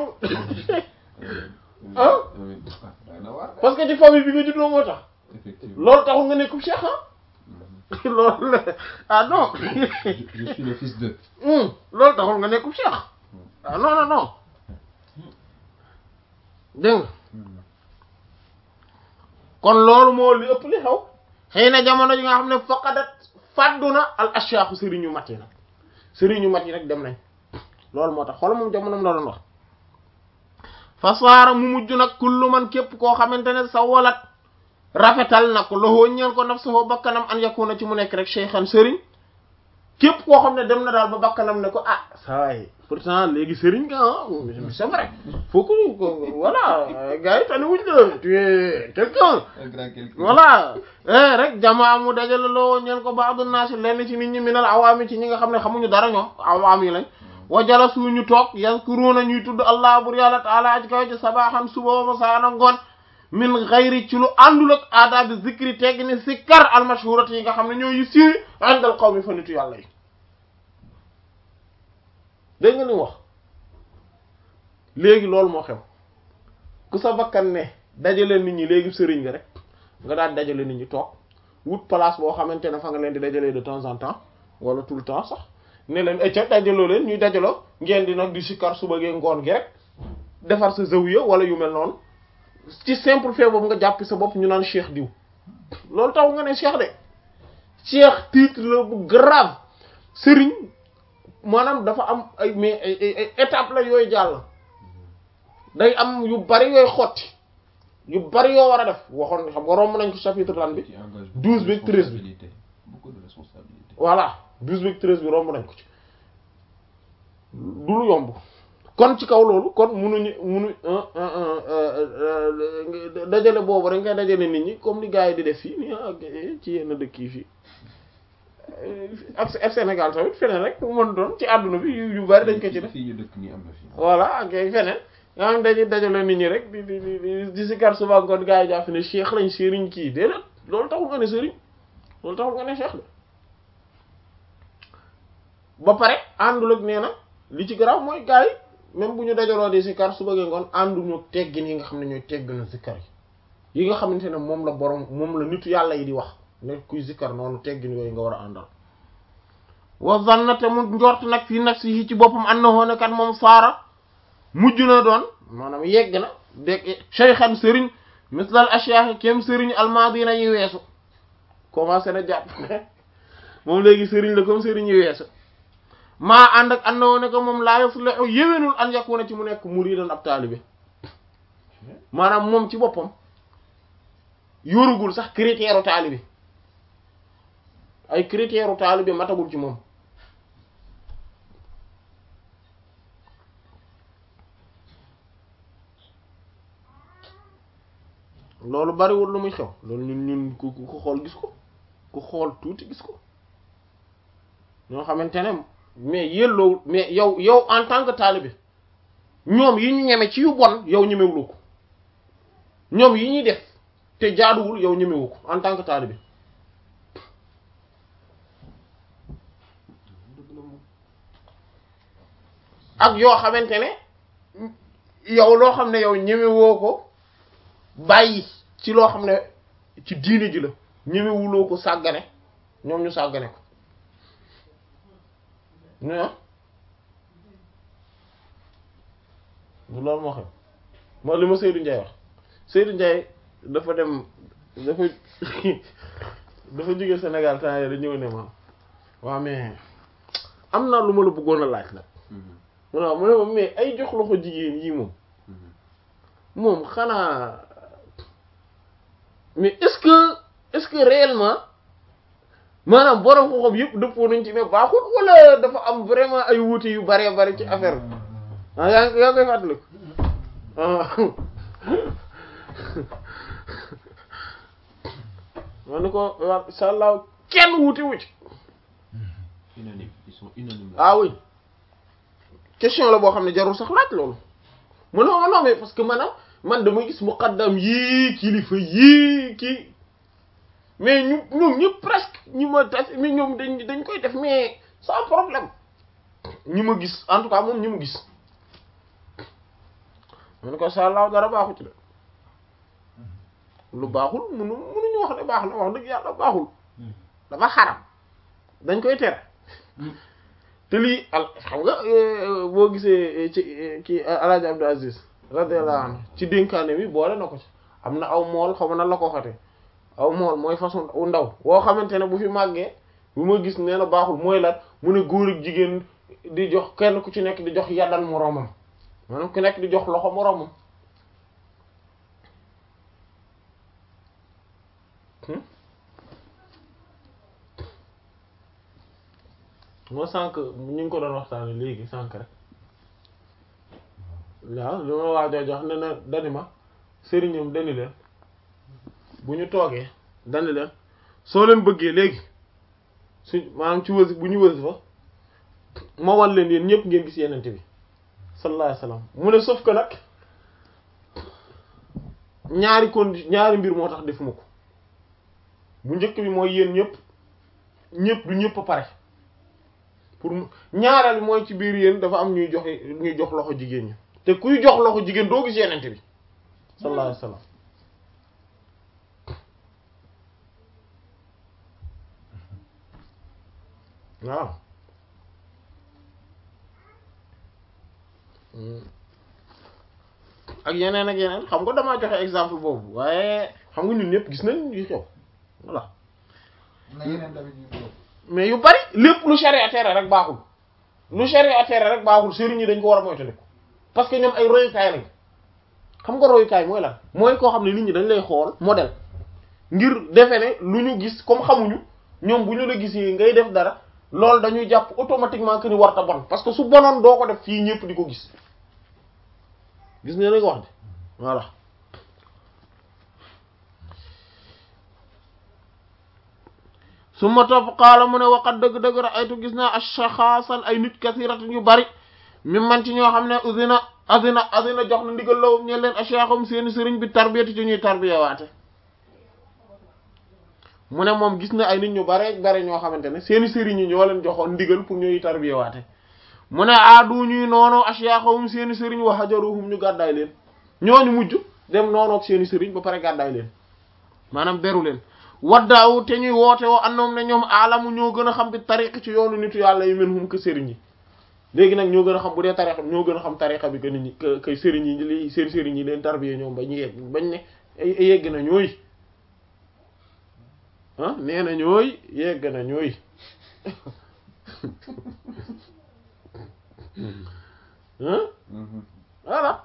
ah amiin ah day na waar parce que ci famille bi nga juddoo moo tax effectivement loolu taxul nga nekkub seex ah loolu la ah non je je suis le fils de hum loolu taxul nga nekkub seex ah non non non dégg nga kon loolu moo li ëpp li xew xëy na jamono ji nga xam ne faqadat fàddu na al ashaaxu sëriñu mat yi nag sëriñu mat yi nag dem nañ loolu moo tax xoolal moom jamonoom la doon wax fa saara mu mujj nag kullu man képp koo xamante ne sa walat rafetal na ko loxoo ñeel ko naf saxoo bakkanam an yakuna ci mu nekk rek cheikhan sëriñ képp koo xam ne dem na daal ba bakkanam ne ko ah ça va pourtant léegi sëriñ nga ah c'est vrai faut que que- voilà gars yi tane wuñ la tu es quelqu'un un grand quelqu'un voilà eh rek jamaa mu dajale loo ñeen ko baadu naasi lenn ci nit ñi minal awaami ci ñi nga xam ne xamuñu dara ñoom awaam yi lañ wa jala suñu toog yazkuruna ñuy tudd allah bur yàlla taala aj kaw ci sabaxan suba wa masaana ngoon min xayri ci lu àndul ak aadaabi zikri tegg ni sikkar almashhurat yi nga xam ne ñoo yu siiwi àndal qawmi fa nitu yàlla yi dégg nga ni wax léegi loolu moo xew ku sa bakkan ne dajale nit ñi léegi sëriñ nga rek nga daal dajale nit ñi toog wut place boo xamante ne fa nga leen di dajalee de temps en temps wala tout le temps sax ne leen ecca dajaloo leen ñuy dajaloo ngeen di nag di sikkar suba gee ngoon gi rek defar sa zawiya wala yu mel noonu ci simple fait boobu nga jàpp sa bopp ñu naan cheikh diw loolu taw nga ne cheikh de cheikh titre la bu grave sëriñ maanaam dafa am ay mais ay ay étape la yooyu jàll day am yu bari yooyu xotti yu bari yoo war a def waxoon xam nga romb nañ ko chapitre lan bi ci engagement douze bi treize bi responsabilité beaucoup de responsabilité voilà douze bi treize bi romb nañ ko ci du lu yomb kon ci kaw loolu kon munuñu munu dajale boobu rek ngay dajale nit ñi comme li gars yi di def fii nii ak ci yenn dëkk yi fii ak ak Sénégal tamit feneen rek mu mën doon ci àdduna bi yu yu bari dañ ko ci def fii ñu dëkk nii am na fi voilà ak ay feneen nga xam dañuy dajale nit ñi rek di di di di di si kar suba ngoon gars yi jàpp ne cheikh lañ sëriñ kii déedéet loolu taxul nga ne sëriñ loolu taxul nga ne cheikh de ba pare àndul ak nee na li ci garaaw mooy gars yi même bu ñu dajaloo di si kar suba ngoon ànduñu teggin yi nga xam ne ñooy tegginu si kar yi yi nga xamante ne moom la borom moom la nitu yàlla yi di wax ne kuy zikkar noonu teggin yooyu nga war a àndal wa zanna te mu njort nag fii nafsihi ci boppam annahu ne kat moom saara mujj na doon maanaam yegg na dégg shaykhan sëriñ mislal ashyaax kem sëriñ almadina yi weesu commencé na jàpp ne moom léegi sëriñ la comme sëriñ yi weesu maa ànd ak annahu ne ko moom laa yuslihu yéwénul an yakuna ci mu nekk muridan ab taalibe maanaam moom ci boppam yorugul sax critère u taalibe ay critère u taalibe matagul ci moom loolu bariwul lu muy xew loolu ñun ñun ku ku xool gis ko ku xool tuuti gis ko ñoo xamante ne mais yelloo mais yow yow en tant que taalibe ñoom yi ñu ñeme ci yu bon yow ñemewuloo ko ñoom yi ñuy def te jaaduwul yow ñemewu ko en tant que taalibe ak yoo xamante ne yow loo xam ne yow ñemewoo ko bàyyi ci loo xam ne ci diine ji la ñemewuloo ko sàggane ñoom ñu sàggane ko ñu du loolu moo xam moo li ma Seydou Ndiaye wax Seydou Ndiaye dafa dem dafa dafa jóge Sénégal temps yii ñëw ne ma waaw mais am na lu ma la bëggoon a laaj nag mu ne mu ne ma mais ay jox loxo jigéen yii moom moom xanaa mais est-ce que est-ce que réellement maanaam borom xoxom yëpp dëppoo nañ ci ne baaxul wala dafa am vraiment ay wuute yu bare bare ci affaire bi ah yaa ngi yaa ngi koy fàttaliku ah ma ne ko wa incha allah kenn wuute wu ci unanime ils sont unanimes ah oui question la boo xam ne jarul sax laaj loolu mu ne ma non mais parce que maanaam man dama gis muqaddam yii kilifa yii kii mais ñu ñoom ñëpp presque ñi ma tas mais ñoom dañ dañ koy def mais sans problème ñi ma gis en tout cas moom ñi ma gis ma ne ko incha allah dara baaxu ci de lu baaxul munu munuñu wax ne baax na wax dëgg yàlla baaxul dafa xaram dañ koy tere te lii al xam nga boo gisee ci kii Alaaji Abdou Aziz radiyallahu anhu ci dénkaane bi boole na ko ci am na aw mool xaw ma nan la ko xatee aw mool mooy façon u ndaw woo xamante ne bu fi màggee bu ma gis nee na baaxul mooy lan mu ne góor ak jigéen di jox kenn ku ci nekk di jox yaddal moroomam maanaam ku nekk di jox loxo moroomam moo sànq ñu ngi ko doon waxtaane léegi sànq rek waaw li ma waajoo jox ne na dani ma sëriñam dani leen bu ñu toogee dani leen soo leen bëggee léegi su maanaam ci wësi bu ñu wësi fa ma wan leen yéen ñëpp ngeen gis yenente bi sallallahu alayhi wasallam mu ne sauf que nag ñaari condi ñaari mbir moo tax defuma ko bu njëkk bi mooy yéen ñëpp ñëpp du ñëpp a pare pour ñaareel bi mooy ci biir yéen dafa am ñuy joxe ñuy jox loxo jigéen ñi te kuy jox loxo jigéen doo gis yenente bi sallallahu alayhi wasallam waaw ak yeneen ak yeneen xam nga damaa joxe exemple boobu waaye xam nga ñun ñëpp gis nañ yu xew voilà na yeneen tamit yu bëgg. mais yu bari lépp lu charia tere rek baaxul lu charia tere rek baaxul sëriñ yi dañ ko war a moytandiku parce que ñoom ay royukaay lañ xam nga royukaay mooy lan mooy koo xam ne nit ñi dañ lay xool modèle ngir defe ne lu ñu gis comme xamuñu ñoom bu ñu la gisee ngay def dara loolu dañuy jàpp automatiquement que ni warta bon parce que su bonoon doo ko def fii ñëpp di ko gis gis nga li nga wax de voilà su ma topp xaala mu ne waqat dëgg-dëgg ra'aytu gis naa ashaxaasan ay nit kasiratan yu bari mi man ci ñoo xam ne usina azina azina jox na ndigal lawum ñe leen ashaxum seeni sëriñ bi tarbiyati ci ñuy tarbiya waate mu ne moom gis na ay nit ñu bare bare ñoo xamante ne seeni sëriñ yi ñoo leen joxoon ndigal pour ñuy tarbiya waate mu ne aadu ñuy noonu ashaxum seeni sëriñ wa hajaruhum ñu gàddaay leen ñooñu mujj dem noonoog seeni sëriñ ba pare gàddaay leen maanaam beru leen waddaaw te ñuy woote woo andoom ne ñoom aalamu ñoo gën a xam bi tariqa ci yoonu nitu yàlla yi men hum que sëriñ yi léegi nag ñoo gën a xam bu dee tariqa ñoo gën a xam tariqa bi que nit ñi que que sëriñ yi li seen sëriñ yi leen tarbiyee ñoom ba ñu yegg bañ ne yegg na ñooy ah nee na ñooy yegg na ñooy ah voilà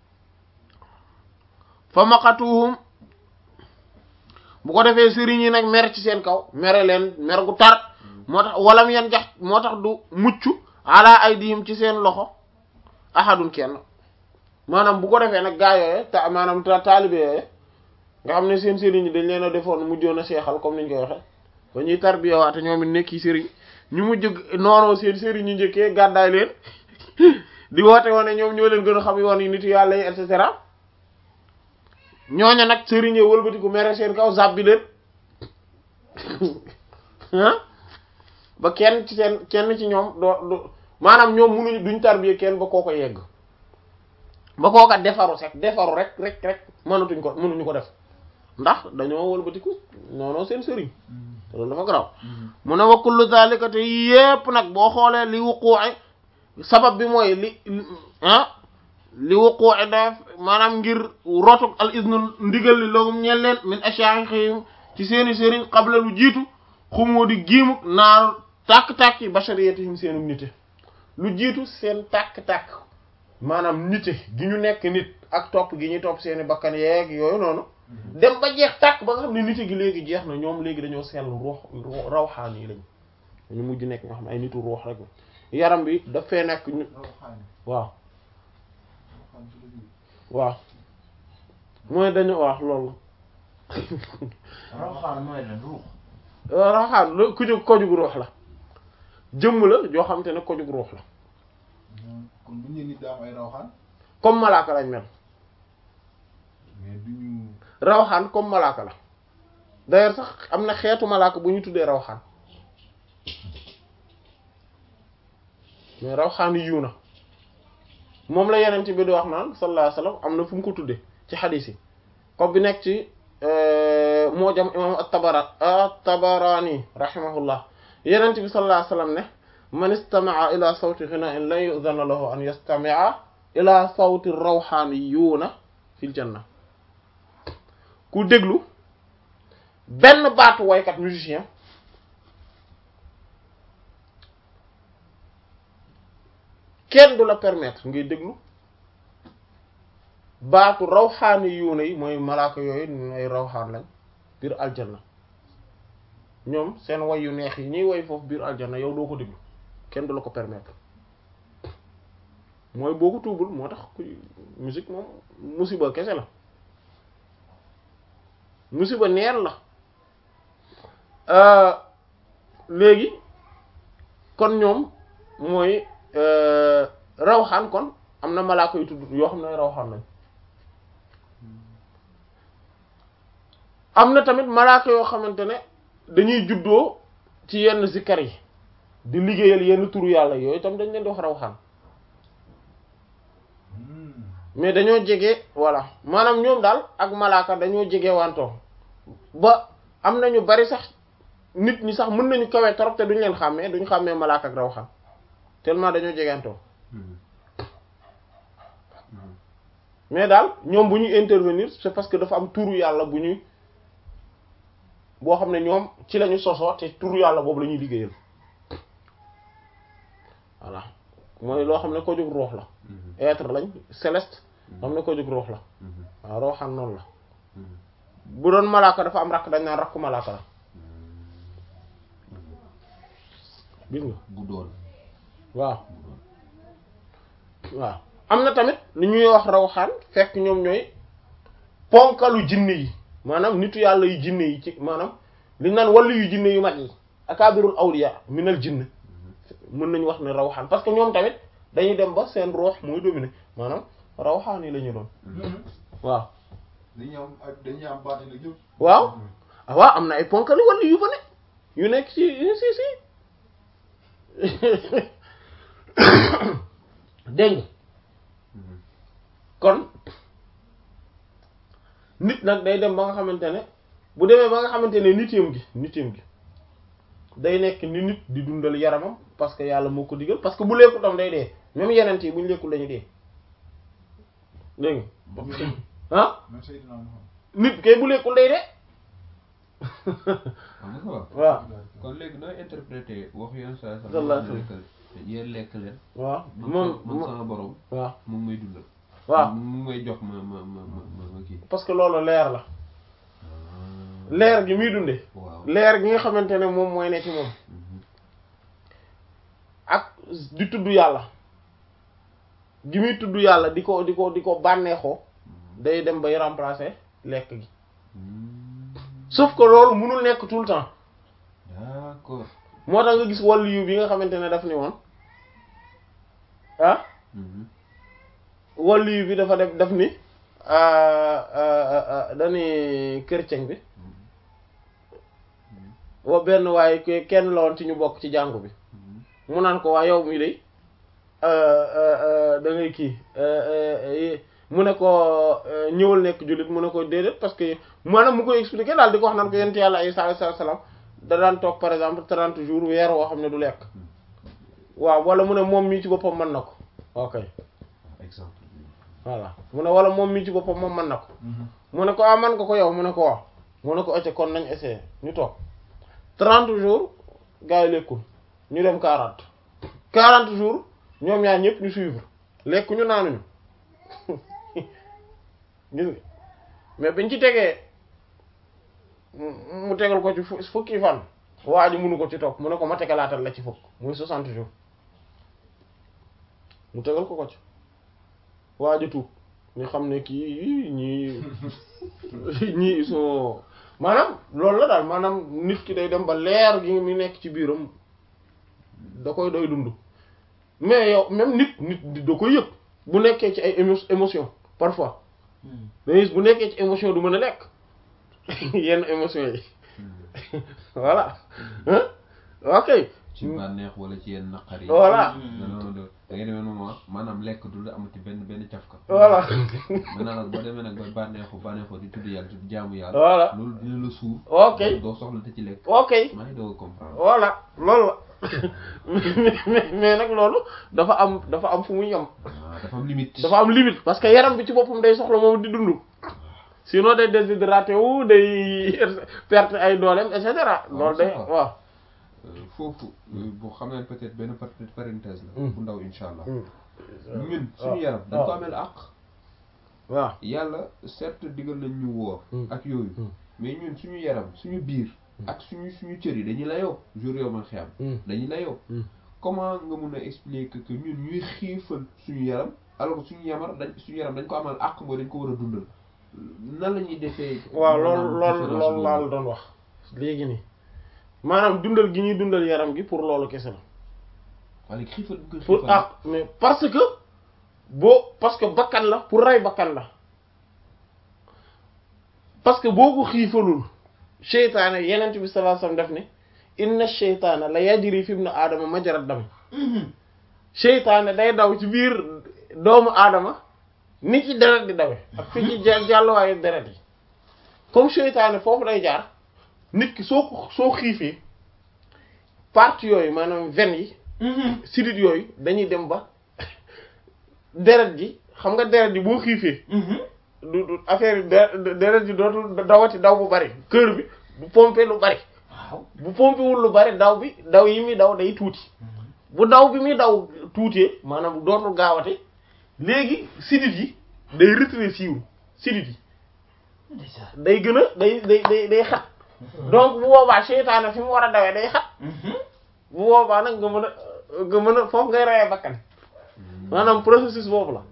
fa maqatuhum bu ko defee sëriñ yi nag mer ci seen kaw mere leen mer gu tar moo tax walam yan jax moo tax du mucc ala aydihim ci seen loxo ahadun kenn maanaam bu ko defee nag gaa yooye ta maanaam ta taalibe yooye nga xam ne seen sëriñ yi dañ leen a defoon mujjoon a seexal comme niñ koy waxe ba ñuy tarbiya waate ñoom it nekki sëriñ ñu mujj noonoo seen sëriñ ñu njëkkee gàddaay leen di woote woon ne ñoom ñoo leen gën a xam yoon yi nitu yàlla yi et cetera ñooña nag sëriñee wëlbatiku mere seen kaw zabbi leen ah ba kenn ci seen kenn ci ñoom doo du maanaam ñoom munuñu duñ tarbiye kenn ba kooko yegg ba kooka defaru sek defaru rek rek rek mënatuñ ko mënuñu ko def ndax dañoo wëlbatiku noonu seen sëriñ te loolu dafa garaaw mu ne wa kullu zalika te yépp nag boo xoolee li wuqu'i sabab bi mooy li ah li wuqu'i daf maanaam ngir rotuk al iznu ndigal li loogum ñeel leen min ashakhihim ci seeni sëriñ qabla lu jiitu xumoo di giimuk naaru tàkk-tàkk yi bashariyatihim seenu nite lu jiitu seen tàkk-tàkk maanaam nite gi ñu nekk nit ak topp gi ñuy topp seeni bakkan yeeg yooyu noonu dem ba jeex tàkk ba nga xam ne nite gi léegi jeex na ñoom léegi dañoo sell ruux rawxaan yi lañ dañu mujj nekk nga xam ne ay nitu ruux rek yaram bi daf fee nekk ñu waaw waaw mooy dañu wax loolu rawxaan mooy lan ruux. rawxaan lu ku jóg kojug ruux la jëmm la joo xam te ne kojug ruux la kon bu ñu nit daa am ay rawxaan. comme malaaka lañ mel mais du ñu. rawxaan comme malaaka la d'ailleurs sax am na xeetu malaaka bu ñu tuddee rawxaan mais rawxaan yiw na moom la yeneen bi di wax naan sallallahu alayhi wasallam am na fu mu ko tuddee ci xadiis yi comme bi nekk ci moo jam imam at-Tabara at-Tabarani rahimahullah yeneen bi sallallahu alayhi wasallam ne man istama'a ila sawti ghina'in lan yu'zana lahu an yastami'a ila sawti rawhaniyuna fil janna ku déglu benn baatu waykat musicien kenn du la permettre ngay déglu baatu rawxaani yuuna yi mooy malaaka yooyu ay rawxaan lañ biir aljanna ñoom seen way yu neex yi ñuy way foofu biir aljanna yow doo ko déglu kenn du la ko permettre mooy boo ko tuubul moo tax kuy musique moom musiba kese la musiba neen la léegi kon ñoom mooy rawxaan kon am na malaaka yu tudd yoo xam ne rawxaan lañ am na tamit malaaka yoo xamante ne dañuy juddoo ci yenn zikkar yi di liggéeyal yenn turu yàlla yooyu tam dañ leen di wax rawxaan mais dañoo jege voilà maanaam ñoom daal ak malaaka dañoo jege wantoo ba am na ñu bari sax nit ñi sax mën nañu kawe trop te duñ leen xàmmee duñ xàmmee malaaka ak rawxaan tellement dañoo jegantoo mais daal ñoom bu ñuy intervenir c'est parce que dafa am turu yàlla bu ñuy boo xam ne ñoom ci lañu sosoo te turu yàlla boobu la ñuy liggéeyal voilà mooy loo xam ne ko jóg ruux la être lañ céleste xam ne ko jóg ruux la waaw ruuxaan noonu la bu doon malaaka dafa am rakk dañ naan rakku malaaka la gis nga bu doon waaw bu doon waaw am na tamit lu ñuy wax rawxaan fekk ñoom ñooy ponkalu jinne yi maanaam nitu yàlla yu jinne yi ci maanaam li ñu naan wàllu yu jinne yu mag yi akabirul awliya minal jinn mën nañu wax ne rawxaan parce que ñoom tamit dañuy dem ba seen ruux mooy dominer maanaam rawxaan yi la ñu doon waaw dañuy am ak dañuy am baati nag yëpp. waaw ah waaw am na ay ponkali wàllu yu fa ne yu nekk ci si si dégg nga kon nit nag day dem ba nga xamante ne bu demee ba nga xamante ne nitéem gi nitéem gi day nekk ni nit di dundal yaramam parce que yàlla moo ko digal parce que bu lekkul tam day dee même yeneen yi bu ñu lekkul dañuy dee dégg nga ah man Seydina Muhammad. nit kay bu lekkul day dee xam nga ko waaw kon léegi nooy interpréter wax yoon saa sa Sallallahu alayhi wa lekk yéen lekk leen waaw man moom man sama borom waaw mu ngi may dundal waaw mu ngi may jox ma ma ma ma ma ma kii parce que loolu leer la leer gi muy dunde waaw leer gi nga xamante ne moom mooy ne ci moom Mhm. ak di tudd yàlla gi muy tudd yàlla di ko di ko di ko bànneexoo day dem bay remplacer lekk gi Hmm. sauf que loolu mënul nekk tout le temps d'accord moo tax nga gis wàllu yu bi nga xamante ne daf ni woon ah Mhm. wàllu yu bi dafa def daf ni dañuy chrétien bi wa benn waaye ke- kenn la woon ci ñu bokk ci jàngu bi Mhm. mu naan ko waa yow mi day da ngay kii mu ne ko ñëwal nekk jullit mu ne ko déedéet parce que maanaam mu koy expliquer daal di ko wax naan ko yent yàlla Isa alayhi salaam da daan toog par exemple trente jours weer woo xam ne du lekk waaw wala mu ne moom mii ci boppam mën na ko ok exemple bi. voilà mu ne wala moom mii ci boppam moom mën na ko mu ne ko ah man nga ko yow mu ne ko waaw mu ne ko acca kon nañ essayer ñu toog trente jours gars yi lekkul ñu dem quarante quarante jours ñoom ñaar ñëpp ñu suivre lekk ñu naanuñu gis nga mais biñ ci tegee mu mu tegal ko ci fu- fukki fan waa ji mënu ko ci toog mu ne ko ma tegalaatal la ci fukk muy soixante jours mu tegal ko ko ci waa ji tuub ñu xam ne kii ñii ñii ils sont maanaam loolu la daal maanaam nit ki day dem ba leer gi mi nekk ci biiram da koy doy dund mais yow même nit nit da koy yëg bu nekkee ci ay émo émotion parfois mais bu nekkee ci émotion du mën a lekk yenn émotion yi voilà hein ok ci bànneex wala ci yenn naqar yi. Voilà. non non da ngay demee moment maanaam lekk du la amati benn benn cafka. voilà maintenant nag boo demee nag ba bànneexu bànneexu di tudd yàlla di jaamu yàlla. Voilà. loolu dina la suuf. ok doo soxla te ci lekk. ok maa ngi doog a comprendre. voilà loolu la mais mais nag loolu dafa am dafa am fu muy yem ah dafa am limite. dafa am limite parce que yaram bi ci boppam day soxla moom di dund sinon day déshydraté wu day perte ay dooleem et cetera loolu day c'est ça. waaw Euh, foofu euh, boo xam ne peut-être benn par- parenthèse la. Mm. bu ndaw incha allah. Mm. ñun waaw, suñu yaram dañ ko waaw. ameel àq. waaw yàlla certes digal nañ ñu woor. Mm. ak yooyu. Mm. mais ñun suñu yaram suñu biir. ak suñu suñu cër yi dañuy layoo jour yow man xiyam. Mm. dañuy layoo. Mm. comment nga mun a expliquer que ñun ñuy xiifal suñu yaram alors que suñu yamar dañ suñu yaram dañ ko amal àq mooy dañ ko war a dundal nan la ñuy defee. waaw maanaam loolu loolu différence loolu boobu? laa la doon wax léegi nii maanaam dundal gi ñuy dundal yaram gi pour loolu kese la waaye léegi xiifal bi nga pour xiifal. ah mais parce que boo parce que bakkan la pour rey bakkan la parce que boo ko xiifalul seytaane yenent bi sallallahu alayhi wasallam def ne inna seytaana la yajri fi ibn aadama majra dam seytaane day daw ci biir doomu aadama ni ci deret di dawe ak fi ci jàll jàlluwaayu deret yi comme seytaane foofu day jaar nit ki soo ko soo xiifee parties yooyu maanaam veines yi sidit yooyu dañuy dem ba deret ji xam nga deret ji boo xiifee du du affaire yi de- deret ji dootul dawati daw bu bari cœur bi bu pomper lu bari waaw bu pomper wul lu bari daw bi daw yi muy daw day tuuti bu daw bi muy daw tuutee maanaam dootul gaawate léegi sidit yi day rétrécir sidit yi day gën a day day day day xat donc bu boobaa seytaane fi mu war a dawee day xat bu boobaa nag nga mën a nga mën a foofu ngay reyee bakkan maanaam processus boobu la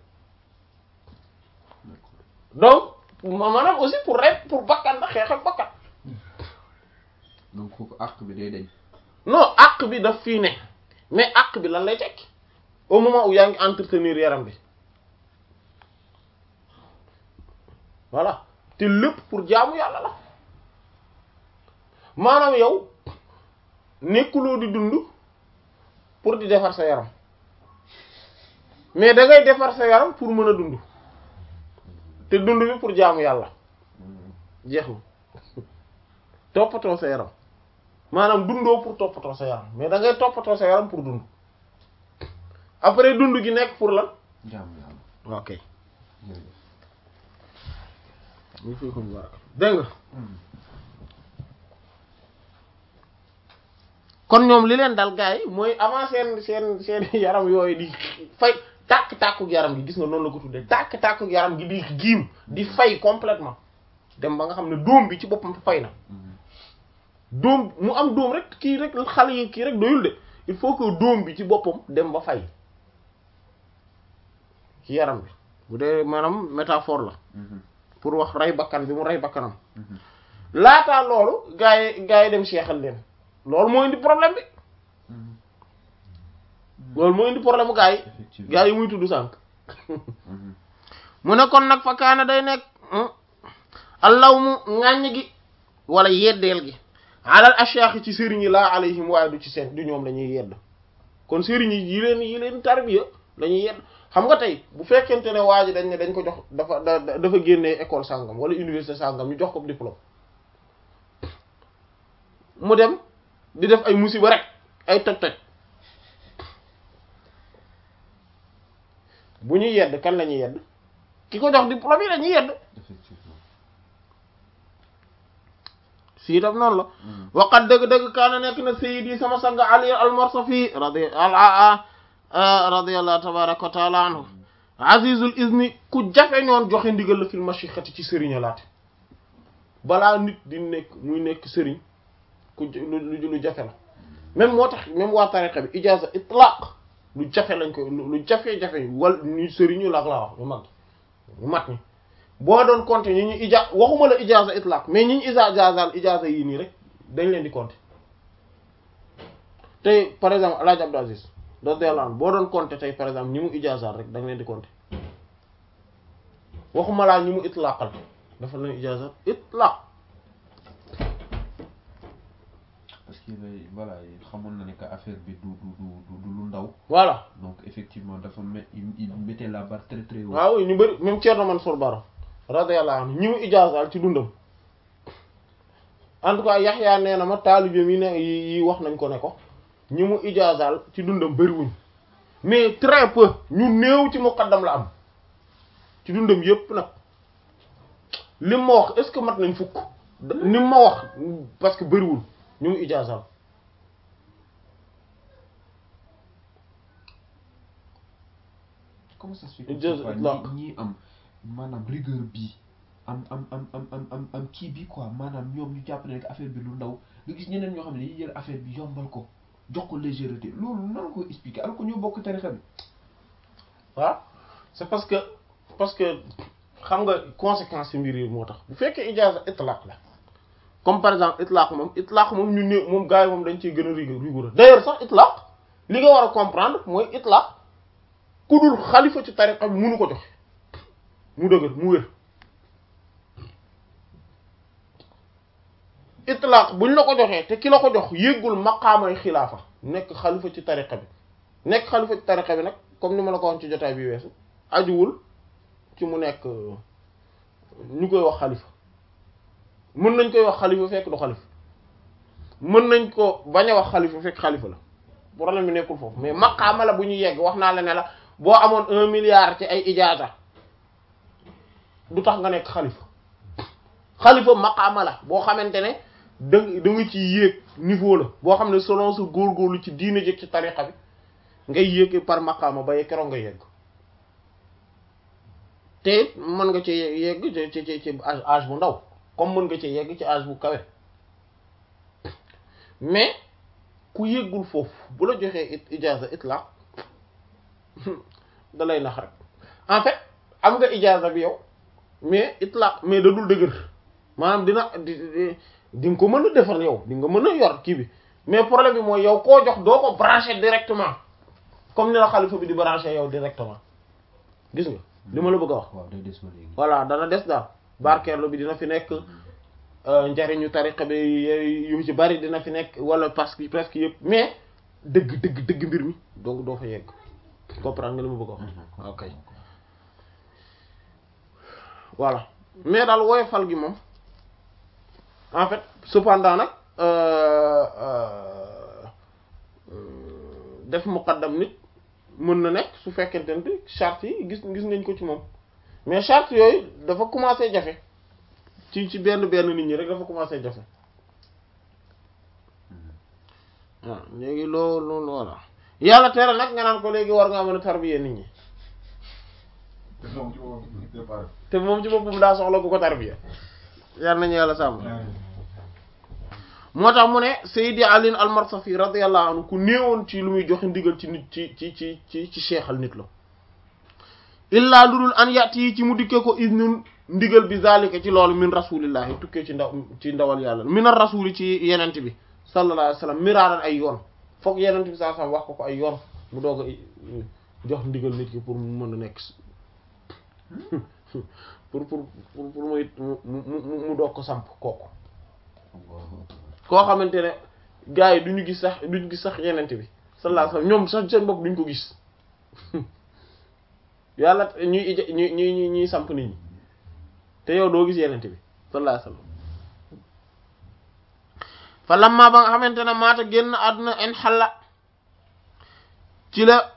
donc ma- maanaam aussi pour rey pour bakkan la xeex ak bakkan donc foofu àq bi day dañ non àq bi daf fii ne mais àq bi lan lay tekki au moment où yaa ngi entretenir yaram bi voilà te lépp pour jaamu yàlla la maanaam yow nekkuloo di dund pour di defar sa yaram mais da ngay defar sa yaram pour mën a dund te dund bi pour jaamu yàlla jeex na toppatoo sa yaram maanaam dundoo pour toppatoo sa yaram mais da ngay toppatoo sa yaram pour dund après dund gi nekk pour lan jaamu yàlla ok jërëjëf ñu fi ko baraka dégg nga kon ñoom li leen dal gars yi mooy avant seen seen seen yaram yooyu di fay tàkk-tàkkuk yaram gi gis nga noonu la ko tuddee tàkk-tàkkuk yaram gi di giim di fay complètement dem ba nga xam ne dóom bi ci boppam fay na dóom mu am dóom rek kii rek xale yi kii rek doyul de il faut que dóom bi ci boppam dem ba fay ci yaram bi bu dee maanaam métaphore la pour wax rey bakkan bi mu rey bakkanam laataa loolu gaa yi gaa yi dem seexal leen loolu moo indi problème bi loolu moo indi problème bu gaa yi effectivement gaa yi muy tudd sànq mu ne kon nag fa kaana day nekk allaw mu ŋàññ gi wala yeddeel gi alal ashyaax ci sëriñ yi laa alayhim waaye du ci seen du ñoom lañuy yedd kon sëriñ yi yi leen yi leen tarbiya lañuy yedd xam nga tey bu fekkente ne waa ji dañ ne dañ ko jox dafa da da- dafa génnee école sàngam wala université sàngam ñu jox ko diplôme mu dem di def ay musiba rek ay toj-toj bu ñuy yedd kan la ñuy yedd ki ko jox diplôme yi la ñuy yedd effectivement fii tam noonu la waqat dëgg-dëgg kaana nekk na sayyidi sama sang ali al-Marsafi radi al radiyallahu tabaraka wa taala anhu azizul izni ku jafe ñoon joxe ndigal la fil mashixati ci sëriñ laate balaa nit di nekk muy nekk sëriñ ku j- lu lu lu jafe la même moo tax même waa tariqa bi ijaza itlaq lu jafe lañ ko lu lu jafe-jafe wal ñu sëriñu laak laa wax ñu mag ñu mat ñi boo doon compter ñi ñu ija waxuma la ijaza itlaq mais ñi ñu ijazaal ijaza yii nii rek dañ leen di compter tey par exemple El Hadj Abdou Aziz radiyallahu anhu boo doon compter tey par exemple ñi mu ijazaal rek da nga leen di compter waxuma laa ñi mu itlaqal dafa leen ijazaal itlaq parce que lay voilà xamoon na ne que affaire bi du du du du du lu ndaw voilà donc effectivement dafa met il il mettait la barre très très haut waaw ñu bëri même Thierno Mansour Baro radiyallahu anhu ñi mu ijazaal ci dundam en tout cas Yaxya nee na ma taalibe mi ne yi yi wax nañ ko ne ko ñi mu ijazaal ci dundam bëriwuñ mais très peu ñu néew ci muqaddam la am ci dundam yépp nag lim ma wax est-ce que mat nañ fukk da- lim ma wax parce que bëriwul ñu mu ijazaal comment ça se fait que Ijaza parfois itlaq. ñi ñi am maanaam rigueur bi am am am am am am am kii bi quoi maanaam ñoom ñu jàpp ne que affaire bi lu ndaw nga gis ñeneen ñoo xam ne dañuy jël affaire bi yombal ko jox ko légèreté loolu nan ko expliquer alors que ñoo bokk tarixa bi waaw c'est parce que parce que xam nga conséquence yi mbir yi moo tax bu fekkee ijaza itlaq la comme par exemple itlaq moom itlaq moom ñu ne moom gars yi moom dañ ciy gën a rigoureux rigoureux d'ailleurs sax itlaq li nga war a comprendre mooy itlaq ku dul xalifa ci tariqa bi munu ko joxe mu dëgër mu wér itlaq buñ la ko joxee te ki la ko jox yéggul maqaamay xilaafa nekk xalifa ci tariqa bi nekk xalifa ci tariqa bi nag comme ni ma la ko waxoon ci jotaay bi weesu ajuwul ci mu nekk ñu koy wax xalifa mën nañ koy wax xalifa fekk du xalifa mën nañ ko bañ a wax xalifa fekk xalifa la problème bi nekkul foofu mais maqaama la bu ñu yegg wax naa la ne la boo amoon un milliard ci ay ijaasa du tax nga nekk xalifa xalifa maqaama la boo xamante ne da da nga ci yéeg niveau la boo xam ne selon sa góorgóorlu ci diine jëkk ci tariqa bi ngay yéeg par maqaama ba keroog nga yegg te it mën nga ci yegg ci ci ci ci âge bu ndaw comme mën nga ci yegg ci âge bu kawe mais ku yéggul foofu bu la joxee it ijaaza itlaq da lay nax rek en fait am nga ijaaza bi yow mais itlaq mais da dul dëgër maanaam dina di di nga ko mën a defar yow di nga mën a yor kii bi mais problème bi mooy yow koo jox doo ko branché directement comme ni la xalifa bi di branché yow directement gis nga li ma la bëgg a wax waaw day des ba léegi voilà dana des daal barkeerlu bi dina fi nekk njariñu tariqa bi yu ci bari dina fi nekk wala parce que presque yëpp mais dëgg dëgg dëgg mbir mi donc doo fa yegg comprendre nga li ma bëgg a wax ok voilà mais daal woyofal gi moom en fait cependant nag def muqaddam nit mën na nekk su fekkente ne charte yi gis gis nañ ko ci moom mais charte yooyu dafa commencé jafe ci ci benn benn nit ñi rek dafa commencé jafe waaw léegi loolu loolu voilà yàlla tere nag nga naan ko léegi war ngaa mën a tarbiya nit ñi te moom ci moom départ te moom ci boppam daa soxla ku ko tarbiya yàlla nañu yàlla sàmm moo tax mu ne Seydi Ali al-Marsafi radiyallahu anhu ku néewoon ci lu muy joxe ndigal ci nit ci ci ci ci ci seexal nit la illaa lu dul an yàtt yi ci mu dikkee ko isnun ndigal bi zalika ci loolu min rasulillahi tukkee ci ndaw ci ndawal yàlla min ar rasuli ci yenent bi sallallahu alayhi wa sallam miraaran ay yoon foog yenent bi sallallahu alayhi wa sallam wax ko ko ay yoon mu doog a jox ndigal nit ki pour mu mën a nekk pour pour pour pour muy mu mu mu doog ko samp kooku koo xamante ne gars yi duñu gis sax duñu gis sax yenent bi sallallahu alayhi wa sallam ñoom sax seen bopp duñ ko gis yàlla ñuy ija ñuy ñuy ñuy samp nit ñi te yow doo gis yenent bi sallallahu alayhi wa sallam fa lamma ba nga xamante ne maata génn àdduna en xalla ci la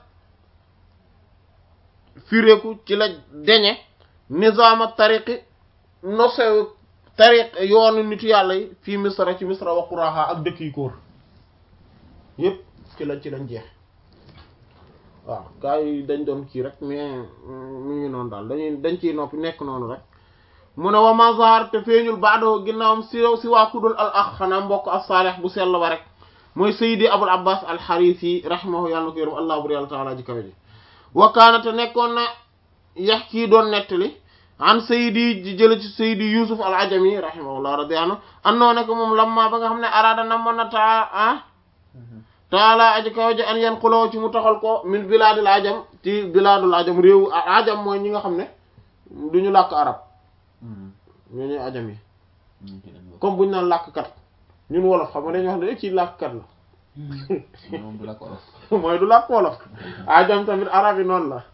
firéeku ci la deñe nizaama tariqi nosew tariq yoonu nitu yàlla yi fii misra ci misra wa quraha ak dëkk yi kóor yépp ci la ci lañ jeex waaw gars yi dañ doon kii rek mais mu ngi noonu daal dañuy dañ ciy noppi nekk noonu rek mu ne wa ma zahar te feeñul baadoo ginnaawam si si waa kudul al ax xanaa mbokk as-salih bu sell ba rek mooy sayidi abul abbas al xarisi rahimahu yàlla na ko yërëm allah bur yàlla taala ji kawe ji wa kaana te nekkoon na yax kii doon nettali an sayidi ji jële ci sayidi yusuf al ajami rahimahullah radiyallahu anhu annoo ne ko moom lamma ba nga xam ne araada namoon na taa ah taala aji kaw ji an yan xuloo ci mu taxal ko min bilaadul ajam ci bilaadul ajam réewu ajam mooy ñi nga xam ne duñu làkk arab ñoo ñuy ajam yi comme buñu naan làkkat ñun wolof xam nga dañuy wax ne ci làkkat la moom du làkk wolof mooy du làkk wolof ajam tamit arab yi noonu la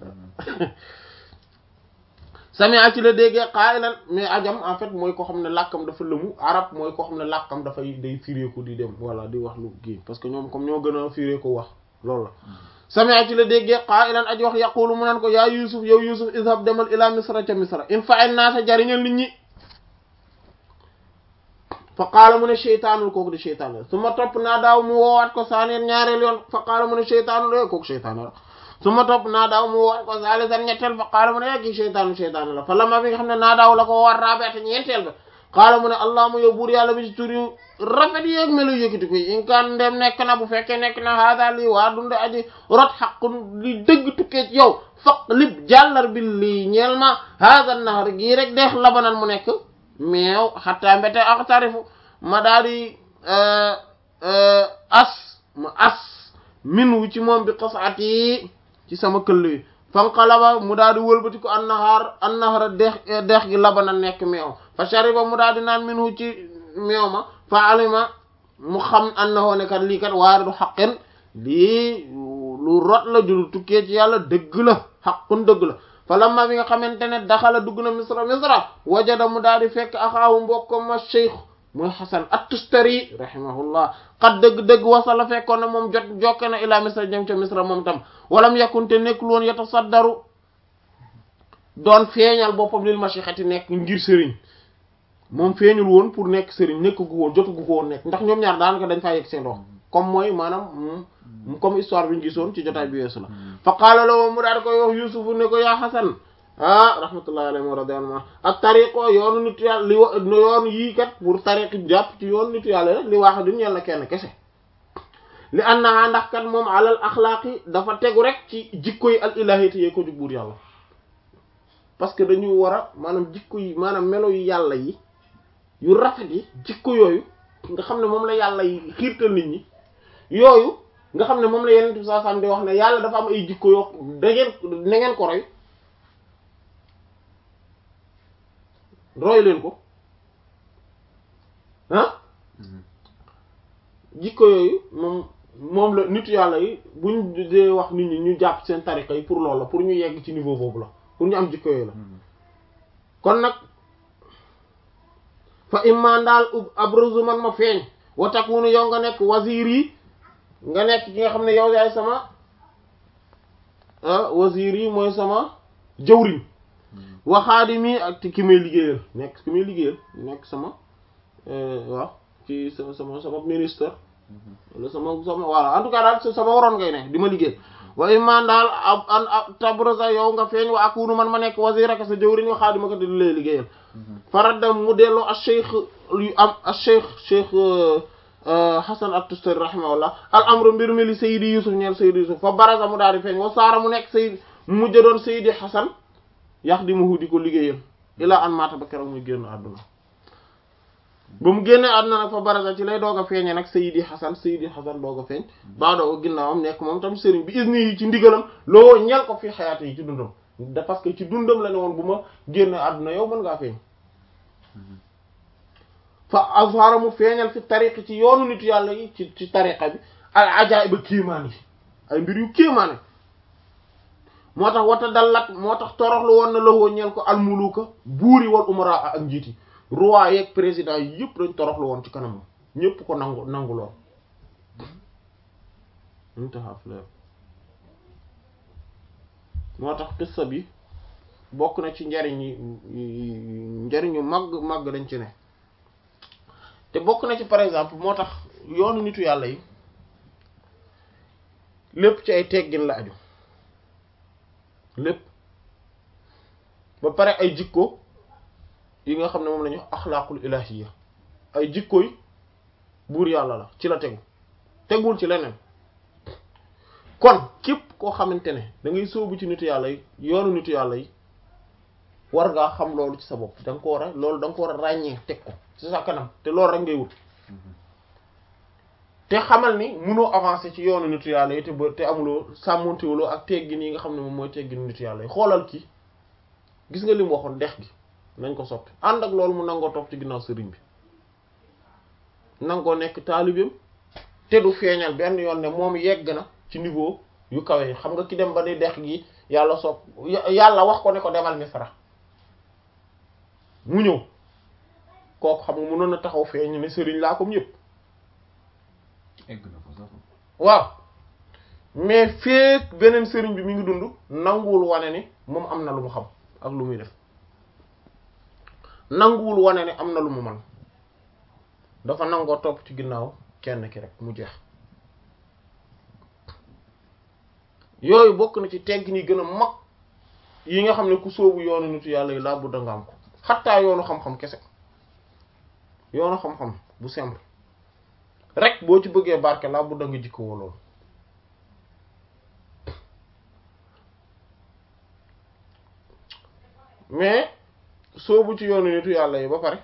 sami a ci la déggee qaa'ilan mais ajam en fait mooy koo xam ne làkkam dafa lëmu arab mooy koo xam ne làkkam dafay day firéeku di dem voilà di wax lu kii parce que ñoom comme ñoo gën a firéeku wax loolu la sami a ci la déggee qaa'ilan aji wax yaqulu mu naan ko yaa yusuf yow yusuf izhab demal ila misra ca misra in fa'al naasa jariñal nit ñi fa qaala mu ne cheytaanul kooku di cheytaan la su ma topp naa daaw mu woowaat ko saaneen ñaareel yoon fa qaala mu ne cheytaanul e kooku cheytaan la su ma topp naa daaw mu woowaat ko saalisan ñetteel fa qaala mu ne yeggi cheytaanu cheytaan la fa lama bi nga xam ne naa daaw la ko woowaat raabeete ñeenteel ba qaala mu ne allahuma yow buur yàlla bi ci tur yu rafet yéeg melu yëkkati koy in kaan ndem nekk na bu fekkee nekk na haada lii waa dunde aji rot xaqun li dëgg tukkee ci yow faq lib jàllar bi lii ñeel ma haada nahar gii rek deex labanan mu nekk meew xatta mbete axtarifu ma daal di as ma as min wu ci moom bi xasaat yi ci sama këll yi fanqalaba mu daal di wëlbati ko annahaar annahaara deex deex gi labana nekk meew fa shariba mu daal di naan min wu ci meew ma fa alima mu xam annahu ne kat lii kat waaridu xaqin lii lu rot la jul tukkee ci yàlla dëgg la xaqun dëgg la fa lamma bi nga xamante ne daxala dugg na misra misra wajada mu daal di fekk axaawu mbokkam ma cheikh mooy xasan at-tustari rahimahullah xat dëgg-dëgg wasala fekkoon na moom jot jokke na ila misra jëm ca misra moom tam walam yakkunte nekkul woon yatasaddaru doon feeñal boppam lil mashixati nekk ngir sëriñ moom feeñul woon pour nekk sëriñ nekk gu woon jotu gu ko woon nekk ndax ñoom ñaar daanaka dañ faa yegg seen dox comme mooy maanaam comme histoire bi ñu gisoon ci jotaay bi weesu la fa qaala la mu daal koy wax yusufu ne ko yaa xasan ah rahmatullahi alayhi wa radiyallahu anhu ak tariqo yoonu nitu yàlla li wa yoonu yii kat pour tariqi jàpp ci yoonu nitu yàlla rek li waax duñ yàlla kenn kese li annaha ndax kat moom alal axlaaqi dafa tegu rek ci jikko yi al ilahiyati yee ko jug buur yàlla parce que dañu war a maanaam jikko yi maanaam melo yu yàlla yi yu rafet yi jikko yooyu nga xam ne moom la yàlla yi xiirtal nit ñi yooyu nga xam ne moom la yeneen saa sam di wax ne yàlla dafa am ay jikko yoo da ngeen na ngeen ko roy roy leen ko ah jikko yooyu moom moom la nitu yàlla yi buñ dee wax nit ñi ñu jàpp seen tariqa yi pour loolu la pour ñu yegg ci niveau boobu la pour ñu am jikko yooyu la kon nag fa imma daal abruzu man ma feeñ wa takunu yow nga nekk wazir yi nga nekk ki nga xam ne yow yaay sama wazir yi mooy sama jawriñ waxaadimi ak ki may liggéeyal nekk ki may liggéeyal nekk sama waaw ci sama sama sama ministre wala sama sama voilà en tout cas daal sama waroon ngay ne di ma liggéeyal wa imma daal ab an ab tabruza yow nga feeñ wa akunu man ma nekk wazir ak sa jawriñ waxaadima ko di lay liggéeyal faradda mu delloo al cheikh yu am al cheikh cheikh Hasan at-Tustari rahimahullah al amru mbir mi li Seydi Yusuf ñeel Seydi Yusuf fa baraza mu daal di feeñ wa saara mu nekk Seydi mu mujj doon Seydi Hasan yaxdimuhu di ko liggéeyal ilaa an maata ba keroog muy génn àdduna ba mu génnee àdduna nag fa baraza ci lay doog a feeñee nag Seydi Hasan Seydi Hasan doog a feeñ baa doog a ginnaawam nekk moom tam sëriñ bi isni yi ci ndigalam loo ñel ko fi xayaate yi ci dundam da parce que ci dundam la ne woon bu ma génnee àdduna yow mën ngaa feeñ fa azhara mu feeñal fi tariqi ci yoonu nitu yàlla yi ci ci tariqa bi al ajaa'iba kéemaan yi ay mbir yu kéemaane moo tax wata dallat moo tax toroxlu woon na lawoo ñeel ko almuluka buuri wal umara ak njiiti roi yeeg président yi yëpp dañ toroxlu woon ci kanam ñëpp ko nangu nangu lool moo tax qissa bi bokk na ci njariñ yi njariñu màgg màgg dañ ci ne te bokk na ci par exemple moo tax yoonu nitu yàlla yi lépp ci ay teggin la aju lépp ba pare ay jikko yi nga xam ne moom la ñu axlaaqul ilahiyya ay jikko yi buur yàlla la ci la tegu tegul ci leneen kon képp koo xamante ne da ngay sóobu ci nitu yàlla yi yoonu nitu yàlla yi war ngaa xam loolu ci sa bopp da nga ko war a loolu da nga ko war a ràññee teg ko ci sa kanam te loolu rek ngay wut te xamal ni munoo avancer ci yoonu nitu yàlla yi te ba te amuloo sàmmontewuloo ak teggin yi nga xam ne moom mooy teggin nitu yàlla yi xoolal kii gis nga li mu waxoon dex gi nañ ko soppi ànd ak loolu mu nangoo topp ci ginnaaw sëriñ bi nangoo nekk taalibeem te du feeñal benn yoon ne moom yegg na ci niveau yu kawe yi xam nga ki dem ba di dex gi yàlla sopp yàlla wax ko ne ko demal Misra mu ñëw kooku xam nga mënoon na taxaw feeñ ne sëriñ laa comme yëpp egg na fa sax waaw mais feek beneen sëriñ bi mi ngi dund nanguwul wane ni moom am na lu mu xam ak lu muy def nanguwul wane ni am na lu mu man dafa nangoo topp ci ginnaaw kenn ki rek mu jeex yooyu bokk na ci tegg ni gën a mag yi nga xam ne ku sóobu yoonu nitu yàlla yi laa budda nga am ko xattaa yoonu xam-xam kese yoonu xam-xam bu simple rek boo ci bëggee barke laa budda nga jikko loolu mais soobu ci yoonu nitu yàlla yi ba pare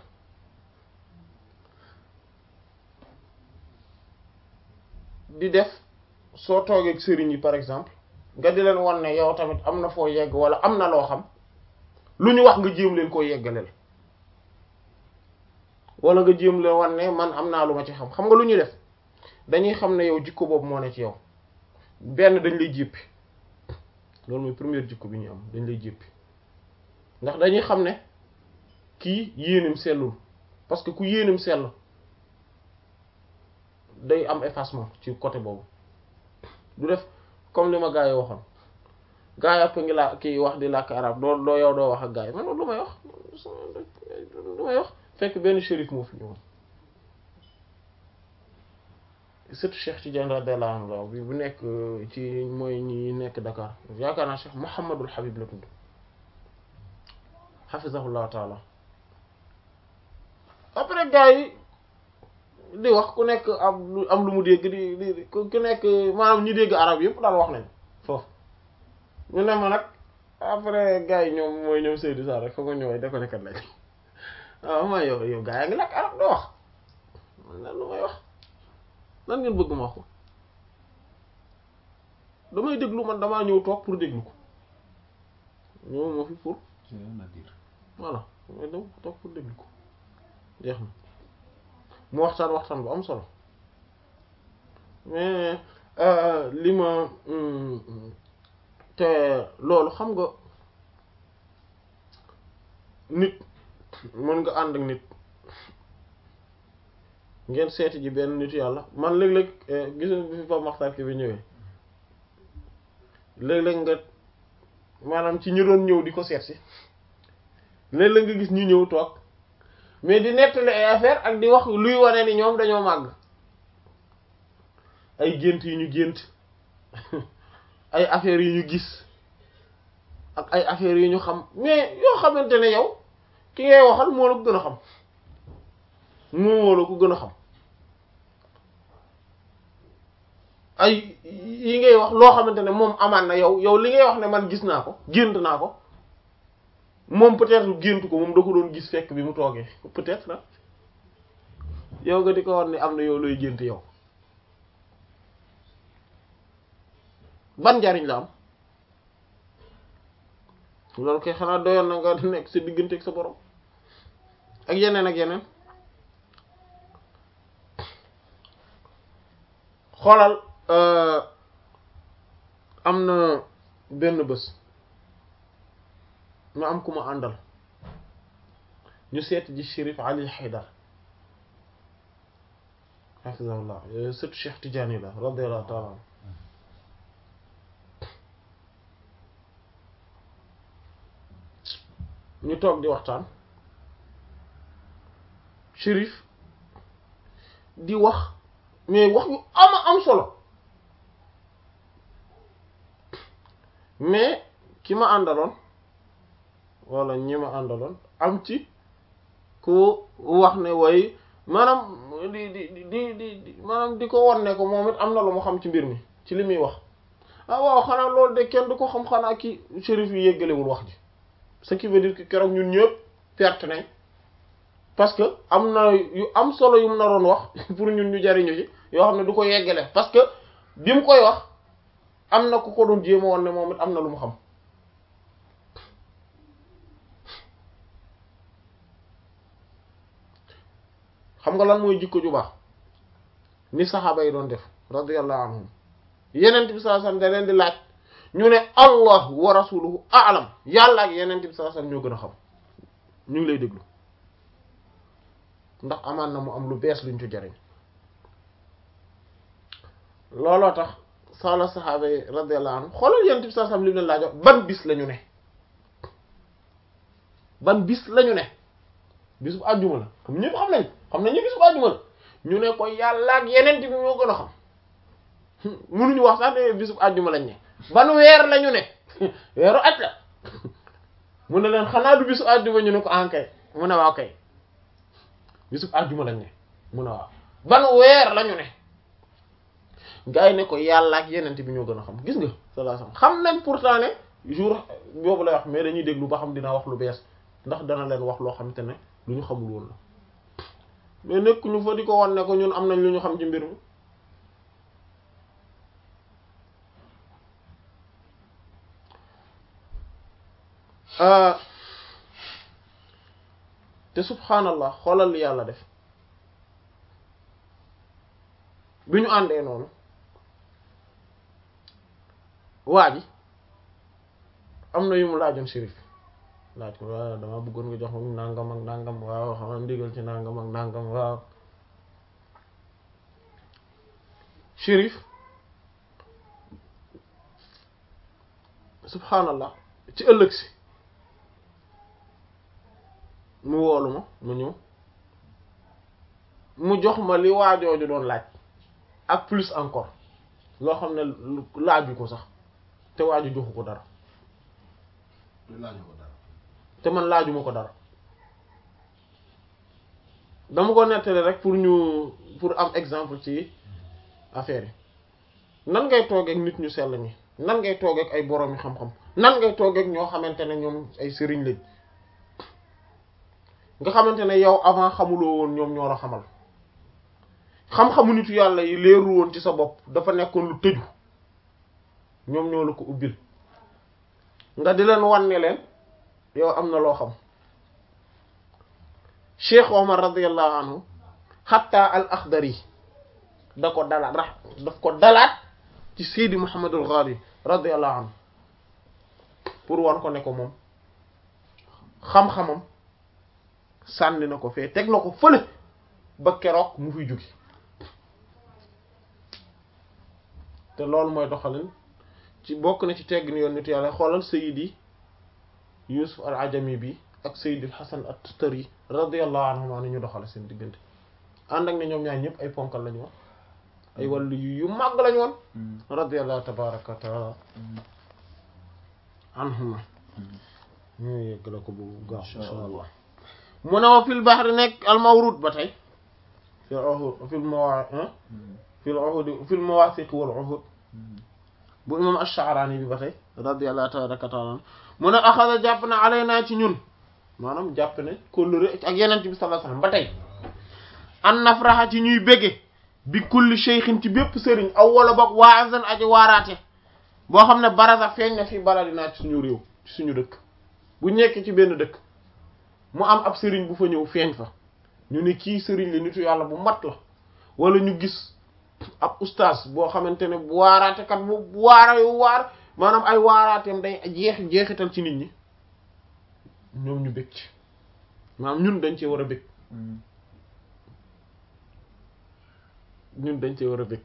di def soo toogee ak sëriñ yi par exemple nga di leen wan ne yow tamit am na foo yegg wala am na loo xam lu ñu wax nga jéem leen koo yeggaleel wala nga jéem leen wan ne man am naa lu ma ci xam xam nga lu ñuy def dañuy xam ne yow jikko boobu moo ne ci yow benn dañ lay jéppi loolu mooy première jikko bi ñu am dañ lay jéppi ndax dañuy xam ne kii yéenim sellul parce que ku yéenim sell day am effacement ci côté boobu du def comme li ma gaa yi waxoon gaa yi ëpp ngi laa kii wax di làkk arab doo doo yow doo wax ak gaa yi man lu may wax lu may wax fekk benn shérif moo fi ñëwoon surtout Cheikh Tidiane radiyallahu anhu bi bu nekk ci mooy ñi nekk Dakar yaakaar naa Cheikh Mouhamadul Habib la tudd hafizahullahu taala après gaa yi di wax ku nekk am lu am lu mu dégg di di ku nekk maanaam ñi dégg arab yëpp daal wax nañ foofu ñu ne ma nag après gars yi ñoom mooy ñoom Seydou Sarr rek foog nga ñëwee da ko nekkat lañ waaw ma yow yow gars yaa ngi lakk arab doo wax man lu may wax lan ngeen bëgg ma wax ko damay déglu man damaa ñëw toog pour déglu ko ñëw moo fi pour c'est rien à dire voilà damay dem toog pour déglu ko jeex na mu waxtaan waxtaan bu am solo mais li ma te loolu xam nga nit mën nga ànd ak nit ngeen seeti ji benn nitu yàlla man léeg-léeg gis nga bi fi Pape Makhtar Kébé ñëwee léeg-léeg nga maanaam ci ñu doon ñëw di ko seet si léeg-léeg nga gis ñu ñëw toog mais di nettali ay affaire ak di wax luy wane ni ñoom dañoo màgg ay gént yu ñu gént ay affaires yu ñu gis ak ay affaires yu ñu xam mais yoo xamante ne yow ki ngay waxal moo la ko gën a xam moo la ko gën a xam ay yi ngay wax loo xamante ne moom amaan na yow yow li ngay wax ne man gis naa ko gént naa ko moom peut-être géntu ko moom da ko doon gis fekk bi mu toogee peut-être na yow nga di ko war ne am na yow looy gént yow ban njariñ la am loolu kay xanaa doyoon na nga nekk sa diggante ak sa borom ak yeneen ak yeneen xoolal am na benn bés ma am ku ma àndal ñu seet ji Chérif Ali Haydar hafizahullah surtout Cheikh Tidiane la radiyallahu ta'ala anhu ñu toog di waxtaan Chérif di wax mais wax yu ama am solo mais ki ma àndaloon wala ñi ma àndaloon am ci ku wax ne way maanaam di di di di di maanaam di ko won ne ko moom it am na lu mu xam ci mbir mi ci li muy wax ah waaw xanaa loolu de kenn du ko xam xanaa ki Chérif yi yéggalewul wax ji ce qui veut dire que keroog ñun ñëpp perte nañ parce que am na yu am solo yu mu naroon wax pour ñun ñu jariñu ci yoo xam ne du ko yeggale parce que bi mu koy wax am na ku ko doon jéema woon ne moom it am na lu mu xam xam nga lan mooy jikko ju baax ni saxaaba yi doon def radiyallahu anhum yenent bi sallallahu alayhi wasallam da leen di laaj ñu ne allah wa rasuluhu a'lam yàlla ak yenent bi sallallahu alayhi wasallam ñoo gën a xam ñu ngi lay déglu ndax amaan na mu am lu bees luñ ci jariñ looloo tax sala saxaaba yi radiyallahu anhum xoolal yenent bi sallallahu alayhi wasallam li mu leen laajo ban bis lañu ne ban bis lañu ne bis bu àjjuma la xam ñëpp xam nañ xam nañ ñu bis bu àjjuma la ñu ne ko yàlla ak yeneen bi moo gën a xam mënuñu wax sax ne bis bu àjjuma lañ ne ban weer lañu ne weeru aj la mu ne leen xanaa du bisu àjjuma ñu ne ko ankay mu ne waaw kay bisu àjjuma lañ ne mu ne waaw ban weer lañu ne gars yi ne ko yàlla ak yeneen bi ñoo gën a xam gis nga sallallahu alayhi wasallam xam nañ pourtant ne jour boobu lay wax mais dañuy déglu ba xam dina wax lu bees ndax dana leen wax loo xamante ne lu ñu xamul woon la mais nekk ñu fa di ko wan ne ko ñun am nañ lu ñu xam ci mbir mi te subhaanallah xoolal li yàlla def bi ñu àndee noonu waa ji am na yu mu laajoon shérif laaj ko waaw dama bëggoon nga jox ma nangam ak nangam waaw xam nga ndigal ci nangam ak nangam waaw shérif subhanallah ci ëllëg si mu woolu ma mu ñëw mu jox ma li waajooju doon laaj ak plus encore loo xam ne laaju ko sax te waaju joxu ko dara te laaju ko dara te man laajuma ko dara dama ko nettali rek pour ñu pour am exemple ci affaire yi nan ngay toogeek nit ñu sell ñi nan ngay toogeek ay boroomi xam-xam nan ngay toogeek ñoo xamante ne ñoom ay sëriñ lañ nga xamante ne yow avant xamuloo woon ñoom ñoo la xamal xam-xamu nitu yàlla yi leeru woon ci sa bopp dafa nekkoon lu tëju ñoom ñoo la ko ubbil nga di leen wan ne leen yow am na loo xam Cheikh Omar radiyallahu anhu xatta al Akhdari da ko dalaat rax daf ko dalaat ci Seydi Muhammadul Ghali radiyallahu anhu pour wan ko ne ko moom xam-xamam sànni na ko fee teg na ko fële ba keroog mu fi jóge te loolu mooy doxalin ci bokk na ci tegg ni yoon nit yàlla xoolal Seydi Yusuf al Ajami bi ak Seydi Hasan at-Tustari radiyallahu anhuma ni ñu doxale seen diggante ànd ak ne ñoom ñaar ñëpp ay ponkal lañu woon ay wàllu yu yu màgg lañu woon radiyallahu tabaraka wa taala anhuma ñu yegg la ko bu gaaw insha allah mu ne wa fil bahri nekk al mawrud ba tey fil uhud fil mawa fil uhud fil mawasiq wal uhud bu imam ash-Sha'rani bi ba tey radiyallahu tabaraka wa taala mu ne axada jàpp na alaynaa ci ñun maanaam jàpp ne kóllëre ak yeneen bi sallallahu alayhi wasallam ba tey an nafraxa ci ñuy bége bi kulli shaykhin ci bépp sëriñ aw wala boog waazan aji waaraate boo xam ne baraza feeñ na fii baladinaa ci suñu réew ci suñu dëkk bu nekkee ci benn dëkk mu am ab sëriñ bu fa ñëw feeñ fa ñu ne kii sëriñ la nitu yàlla bu mat la wala ñu gis ab ustaas boo xamante ne bu waaraate kat bu waara yu waar maanaam ay waaraateem day jeex jeexital ci nit ñi ñoom ñu bëgg ci maanaam ñun dañ cee war a bëgg ñun dañ cee war a bëgg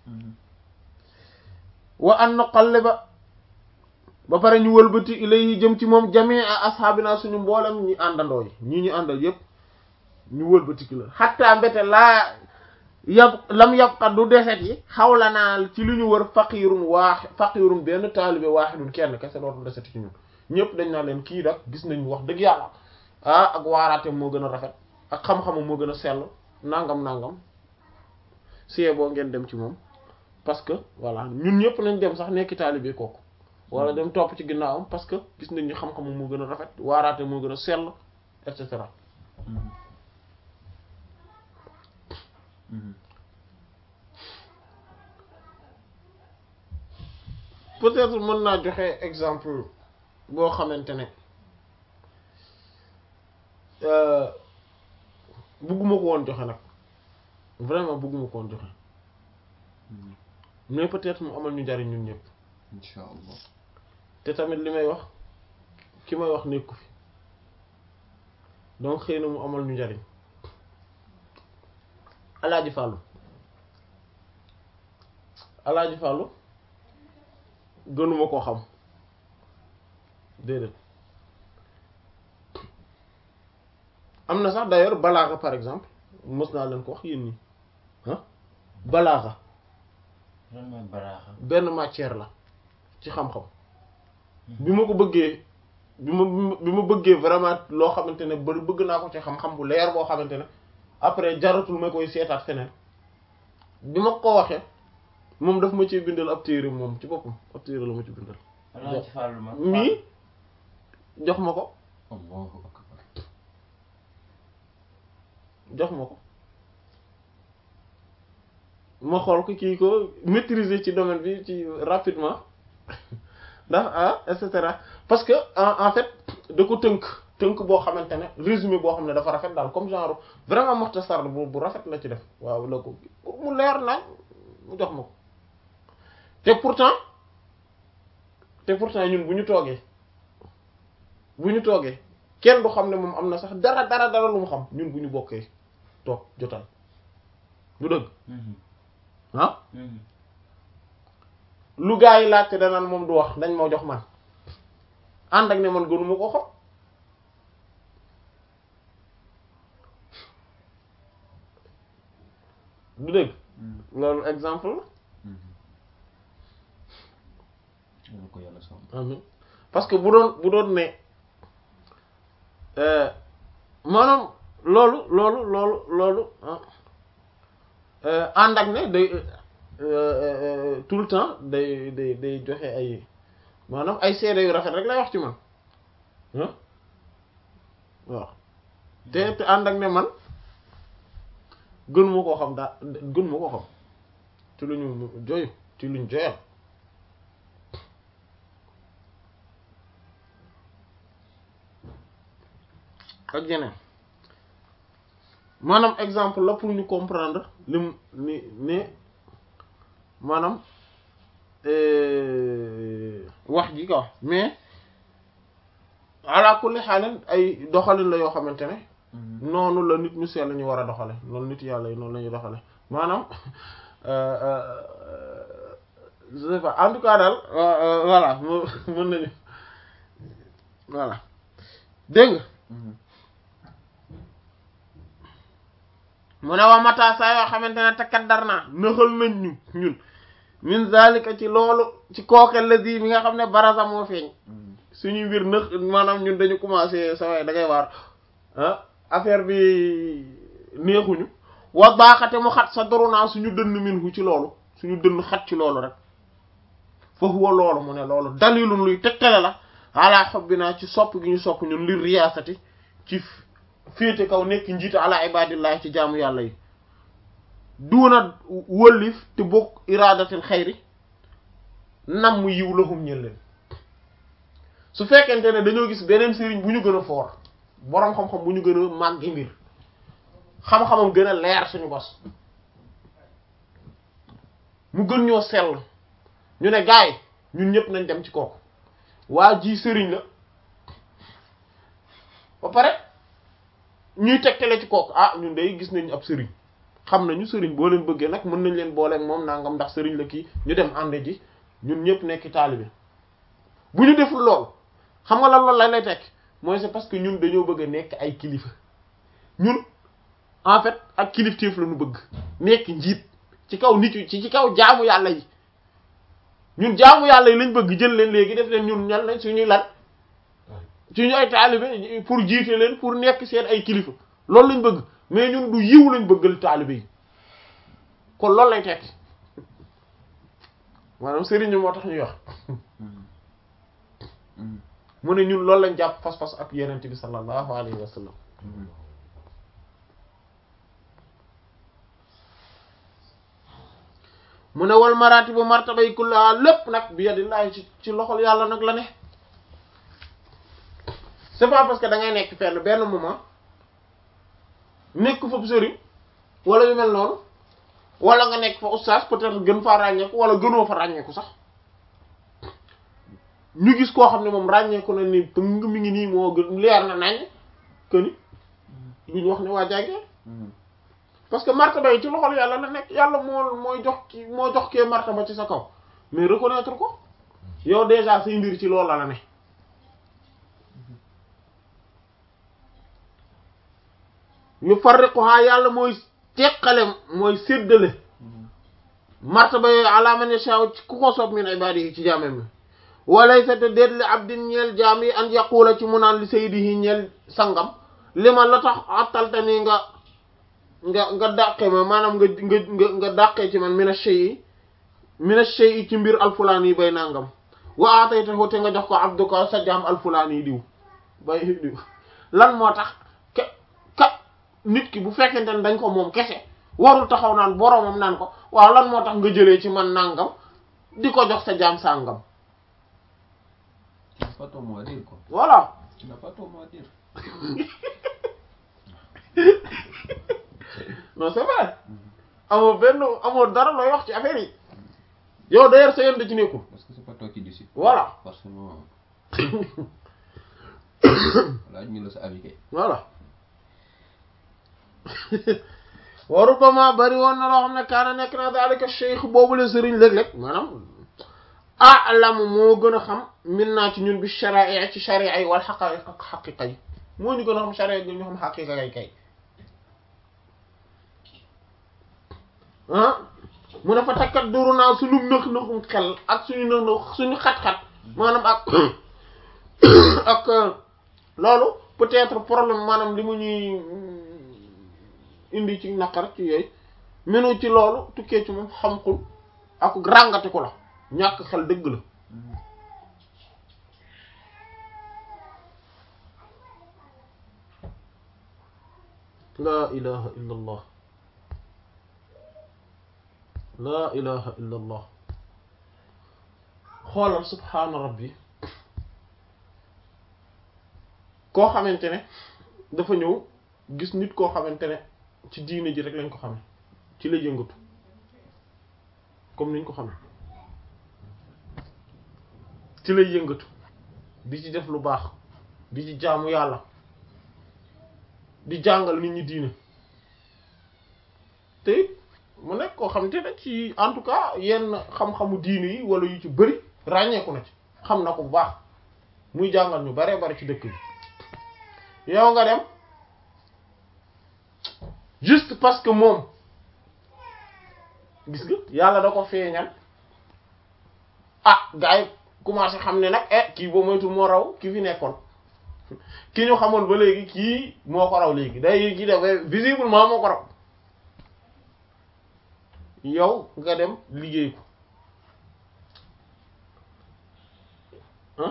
wa an nuqalliba ba pare ñu wëlbati ilayhi jëm ci moom jamii a ashaabina suñu mboolem ñi àndandoo yi ñii ñu àndal yépp ñu wëlbati ki la xatta mbete laa yab lam yabqa du deset yi xawla naa ci lu ñu wër faqirun waax faqirun benn taalibe waaxidun kenn kese dootul deseti ci ñun ñëpp dañ naa leen kii nag gis nañ wax dëgg yàlla ah ak waaraate moo gën a rafet ak xam-xamam moo gën a sell nangam nangam sie boo ngeen dem ci moom parce que voilà ñun ñëpp nañ dem sax nekki taalibe kooku wala dem topp ci ginnaawam parce que gis nañ ni xam-xamam moo gën a rafet waaraate moo gën a sell et cetera peut-être mën naa joxe exemple boo xamante ne bugguma ko woon joxe nag vraiment bugguma ko woon joxe mais peut-être mu amal ñu jariñ ñun ñëpp insha allah te tamit li may wax ki may wax nekku fi donc xëy na mu amal ñu jariñ alaaji fàllu alaaji fàllu gënuma koo xam déedéet am na sax d'ailleurs balaaxa par exemple mës naa leen ko wax yéen ñi ah balaaxa lan mooy balaaxa benn matière la ci xam-xam bi ma ko bëggee bi ma bi ma bëggee vraiment loo xamante ne ba bëgg naa ko ci xam-xam bu leer boo xamante ne après jaratul ma koy seetaat feneen bi ma ko waxee moom daf ma ci bindal ab téere moom ci boppam ab téere la ma ci bindal Alaaji Fàllu ma mii jox ma ko allahu akbar jox ma ko ma xool ko kii ko maîtriser ci domaine bi ci rapidement ndax ah et cetera parce que en en fait da ko tënk tënk boo xamante ne résumé boo xam ne dafa rafet daal comme genre vraiment muxtasar bu bu rafet la ci def waaw la ko pour mu leer nañ mu jox ma ko te pourtant te pourtant ñun bu ñu toogee bu ñu toogee kenn du xam ne moom am na sax dara dara dara lu mu xam ñun bu ñu bokkee toog jotal du dëgg ah lu gaa yi laajte danaan moom du wax dañ ma jox man ànd ak ne man gënuma ko xam du dëgg loolu exemple la yàlla ko yàlla sàmm amin parce que bu doon bu doon ne euh, maanaam loolu loolu loolu loolu ah, euh, ànd ak ne day euh, euh, tout le temps day day day joxe ay maanaam ay seede yu rafet rek lay wax ci man ah waaw te te ànd ak ne man gën ma koo xam daa gën ma koo xam ci lu ñu joyu ci luñ joyal ak yeneen maanaam exemple la pour ñu comprendre lim ni ne maanaam euh, wax ji quoi mais ala kulli xaalin ay doxalin la yoo xamante ne noonu la nit ñu sell ñu war a doxale loolu nit yàlla yi noonu la ñuy doxale maanaam euh, euh, je sais pas en tout cas daal euh, euh, voilà mu- mën nañu voilà dégg nga mu ne wa mata saa yoo xamante ne takaddar naa nëxal nañ ñu ñun min zalika ci loolu ci kooke ladi bi nga xam ne barasa moo feeñ suñuy mbir nëx maanaam ñun dañu commencé sa waay da ngay waar ah affaire bi neexuñu wa baaxate mu xat sa doru naa suñu dënn min hu ci loolu suñu dënn xat ci loolu rek fa huwa loolu mu ne loolu dalilun luy tegtale la ala xobbinaa ci sopp gi ñu sopp ñun li riyaasati ci féete kaw nekk njiita ala ibadillahi ci jaamu yàlla yi duuna wëllif te bokk iradatil xayri nam mu yiw lahum ñën leen su fekkente ne dañoo gis beneen sëriñ bu ñu gën a foor boroom xam-xam bu ñu gën a màggi mbir xam-xamam gën a leer suñu bos mu gën ñoo sell ñu ne gaay ñun ñëpp nañ dem ci kooku waa ji sëriñ la ba pare ñuy tegtale ci kooku ah ñun day gis nañ ab sëriñ xam nañu sëriñ boo leen bëggee nag mën nañ leen booleeg moom nangam ndax sëriñ la kii ñu dem ànd ji ñun ñëpp nekk taalibe bu ñu deful lool xam nga lan loolu lay lay tekk mooy c'est parce que ñun dañoo bëgg a nekk ay kilifa ñun en fait ak kilifteef la ñu bëgg nekk njiit ci kaw nit yi ci ci kaw jaamu yàlla yi ñun jaamu yàlla yi lañ bëgg jël leen léegi def leen ñun ñal lañ suñuy lan suñu ay taalibe pour jiite leen pour nekk seen ay kilifa loolu lañ bëgg mais ñun du yiw lañ bëggal taalibe yi kon loolu lay tekki maanaam sëriñ moo tax ñuy wax mu ne ñun loolu lañ jàpp fas-fas ak yenent bi sallallahu alayhi wa sallam mu ne wal maratibu martaba yi kullaha lépp nag bi yadillahi ci ci loxol yàlla nag la ne c'est pas parce que da ngay nekk fenn benn moment nekk fa sëriñ wala yu mel noonu wala nga nekk fa oustaz peut-être gën faa ràññeeku wala gënoo fa ràññeeku sax ñu gis koo xam ne moom ràññeeku na ni pëng mi ngi nii moo gën leer na nañ que ni duñu wax ne waa jàggee parce que martaba yi ci loxol yàlla la nekk yàlla moo mooy jox ki moo jox kee martaba ci sa kaw mais reconnaître ko yow déjà say mbir ci loolu la la ne yu farriquha yàlla mooy teqale mooy séddale martaba yooyu ala man yasha ci ku ko soob min ibadihi ci jaamam mi walaysa te déet li abdin ñeel jaam yi an yaqula ci mu naan li sayyidihi ñeel sangam li ma la tax attalta nii nga nga nga dàqe ma maanaam nga nga nga nga dàqee ci man mina shay'i mina shay'i ci mbir alfulaani yi bay nangam wa ataytahu te nga jox ko abduka sa jaam alfulaani yi diw bay diw lan moo tax ke ka nit ki bu fekkente ne dañ ko moom kese warul taxaw naan boromam naan ko waaw lan moo tax nga jëlee ci man nangam di ko jox sa jaam sàngam Tu n'as pas ton mot à dire, quoi. voilà Tu n'as pas ton mot à dire. non c'est vrai amoo benn amoo dara looy wax ci affaire yi yow d'ailleurs sa yoon da ci nekkul parce que c'est pas toi qui décide. Voilà. forcément. laaj ñu la sa avis kay. voilà wa rubbama bari woon na loo xam ne kaana nekk na daalika cheikh boobu la sëriñ léeg-léeg maanaam a'lamu moo gën a xam min naa ci ñun bi shara'i ci shari'a yi wal haqa'iq ak haqiqa yi moo ñu gën a xam shari'a gi ñu xam haqiqa yi kay ah mu ne fa takkat duru naa suñu nëx nëxum xel ak suñu nëx nëx suñu xat-xat maanaam ak ak loolu peut-être problème maanaam li mu ñuy indi ci naqar ci yooyu menu ci loolu tukkee ci moom xam-xul ak ràngate ko la ñàkk xel dëgg la laa ilaha illa allah laa ilaha illa allah xoolal subhaana rabbi koo xamante ne dafa ñëw gis nit koo xamante ne ci diine ji rek lañ ko xame ci la yëngatu comme niñ ko xame ci lay yëngatu di ci def lu baax di ci jaamu yàlla di jàngal nit ñi diine te it mu nekk koo xamante ne ci en tout cas yenn xam-xamu diine yi wala yu ci bëri ràññeeku na ci xam na ko bu baax muy jàngal ñu baree bari ci dëkk bi yow nga dem juste parce que moom gis nga yàlla da ko feeñal ah gars yi commencé xam ne nag eh kii boo moytu moo raw ki fi nekkoon ki ñu xamoon ba léegi kii moo ko raw léegi day kii dafay visiblement moo ko raw yow nga dem liggéey ko ah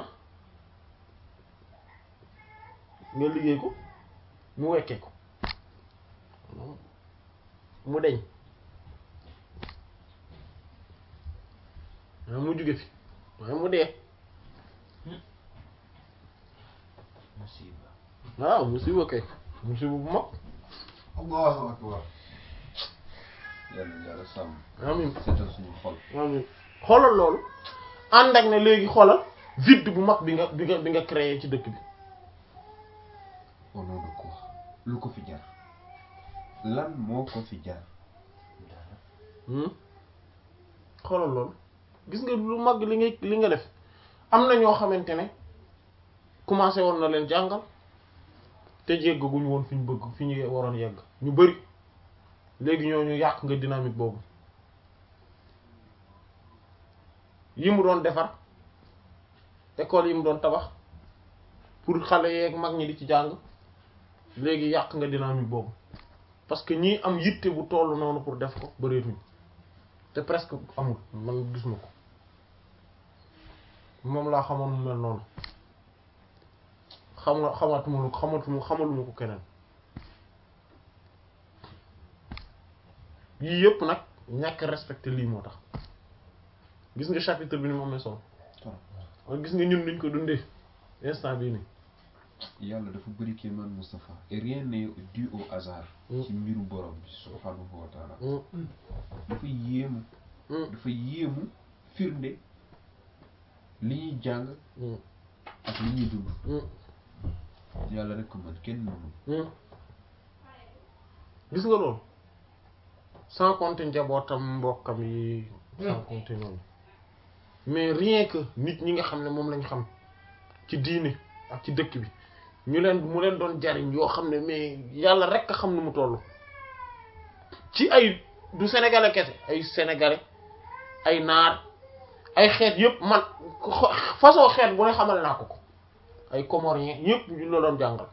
nga liggéey ko mu wekkee ko mu deñ waaye mu jóge fi waaye mu dee musiba waaw musiba kay musiba bu mag Allahu akbar. yàlla yàlla sàmm. amiin seetal suñu xol. amiin xoolal loolu ànd ak ne léegi xoolal vide bu mag bi nga bi nga bi nga créé ci dëkk bi au nom de quoi lu ko fi jar lan moo ko fi jar. Hmm? xoolal loolu gis nga lu mag li nga li nga def am na ñoo xamante ne commencé woon na leen jàngal te yeggaguñu woon fi ñu bëgg fi ñu waroon yegg ñu bari léegi ñooñu yàq nga dynamique boobu yi mu doon defar école yi mu doon tabax pour xale yeeg mag ñi di ci jàng léegi yàq nga dynamique boobu parce que ñii am yitte bu toll noonu pour def ko bëreetuñ te presque amul man gis ma ko moom laa xamoon mu mel noonu xam nga xamatuma lu xamatuma xamaluma ko keneen yii yëpp nag ñàkk respecté lii moo tax gis nga chapitre bi ni mu amee solo waaye gis nga ñun duñ ko dundee instant bii nii yàlla dafa bëri kéemaan Moustapha et rien n'est dû au hasard. Mm. ci mbiru borom bi subhanahu wa taala. Mm, dafa yéemu. mm, dafa yéemu firnde li ñuy jàng mm, ak li ñuy dund. mm, yàlla rek ko mën kenn mënu. mm. gis nga loolu sans compter njabootam mbokkam yi sans compter ñooñu mais rien que nit ñi nga xam ne moom lañ xam ci diine ak ci dëkk bi ñu leen mu leen doon jariñ yoo xam ne mais yàlla rek a xam nu mu toll ci ay du sénégalais kese ay sénégalais ay naar ay xeet yëpp man xo- façon xeet bu ne xamal naa ko ko ay comoriens yëpp ñu la doon jàngal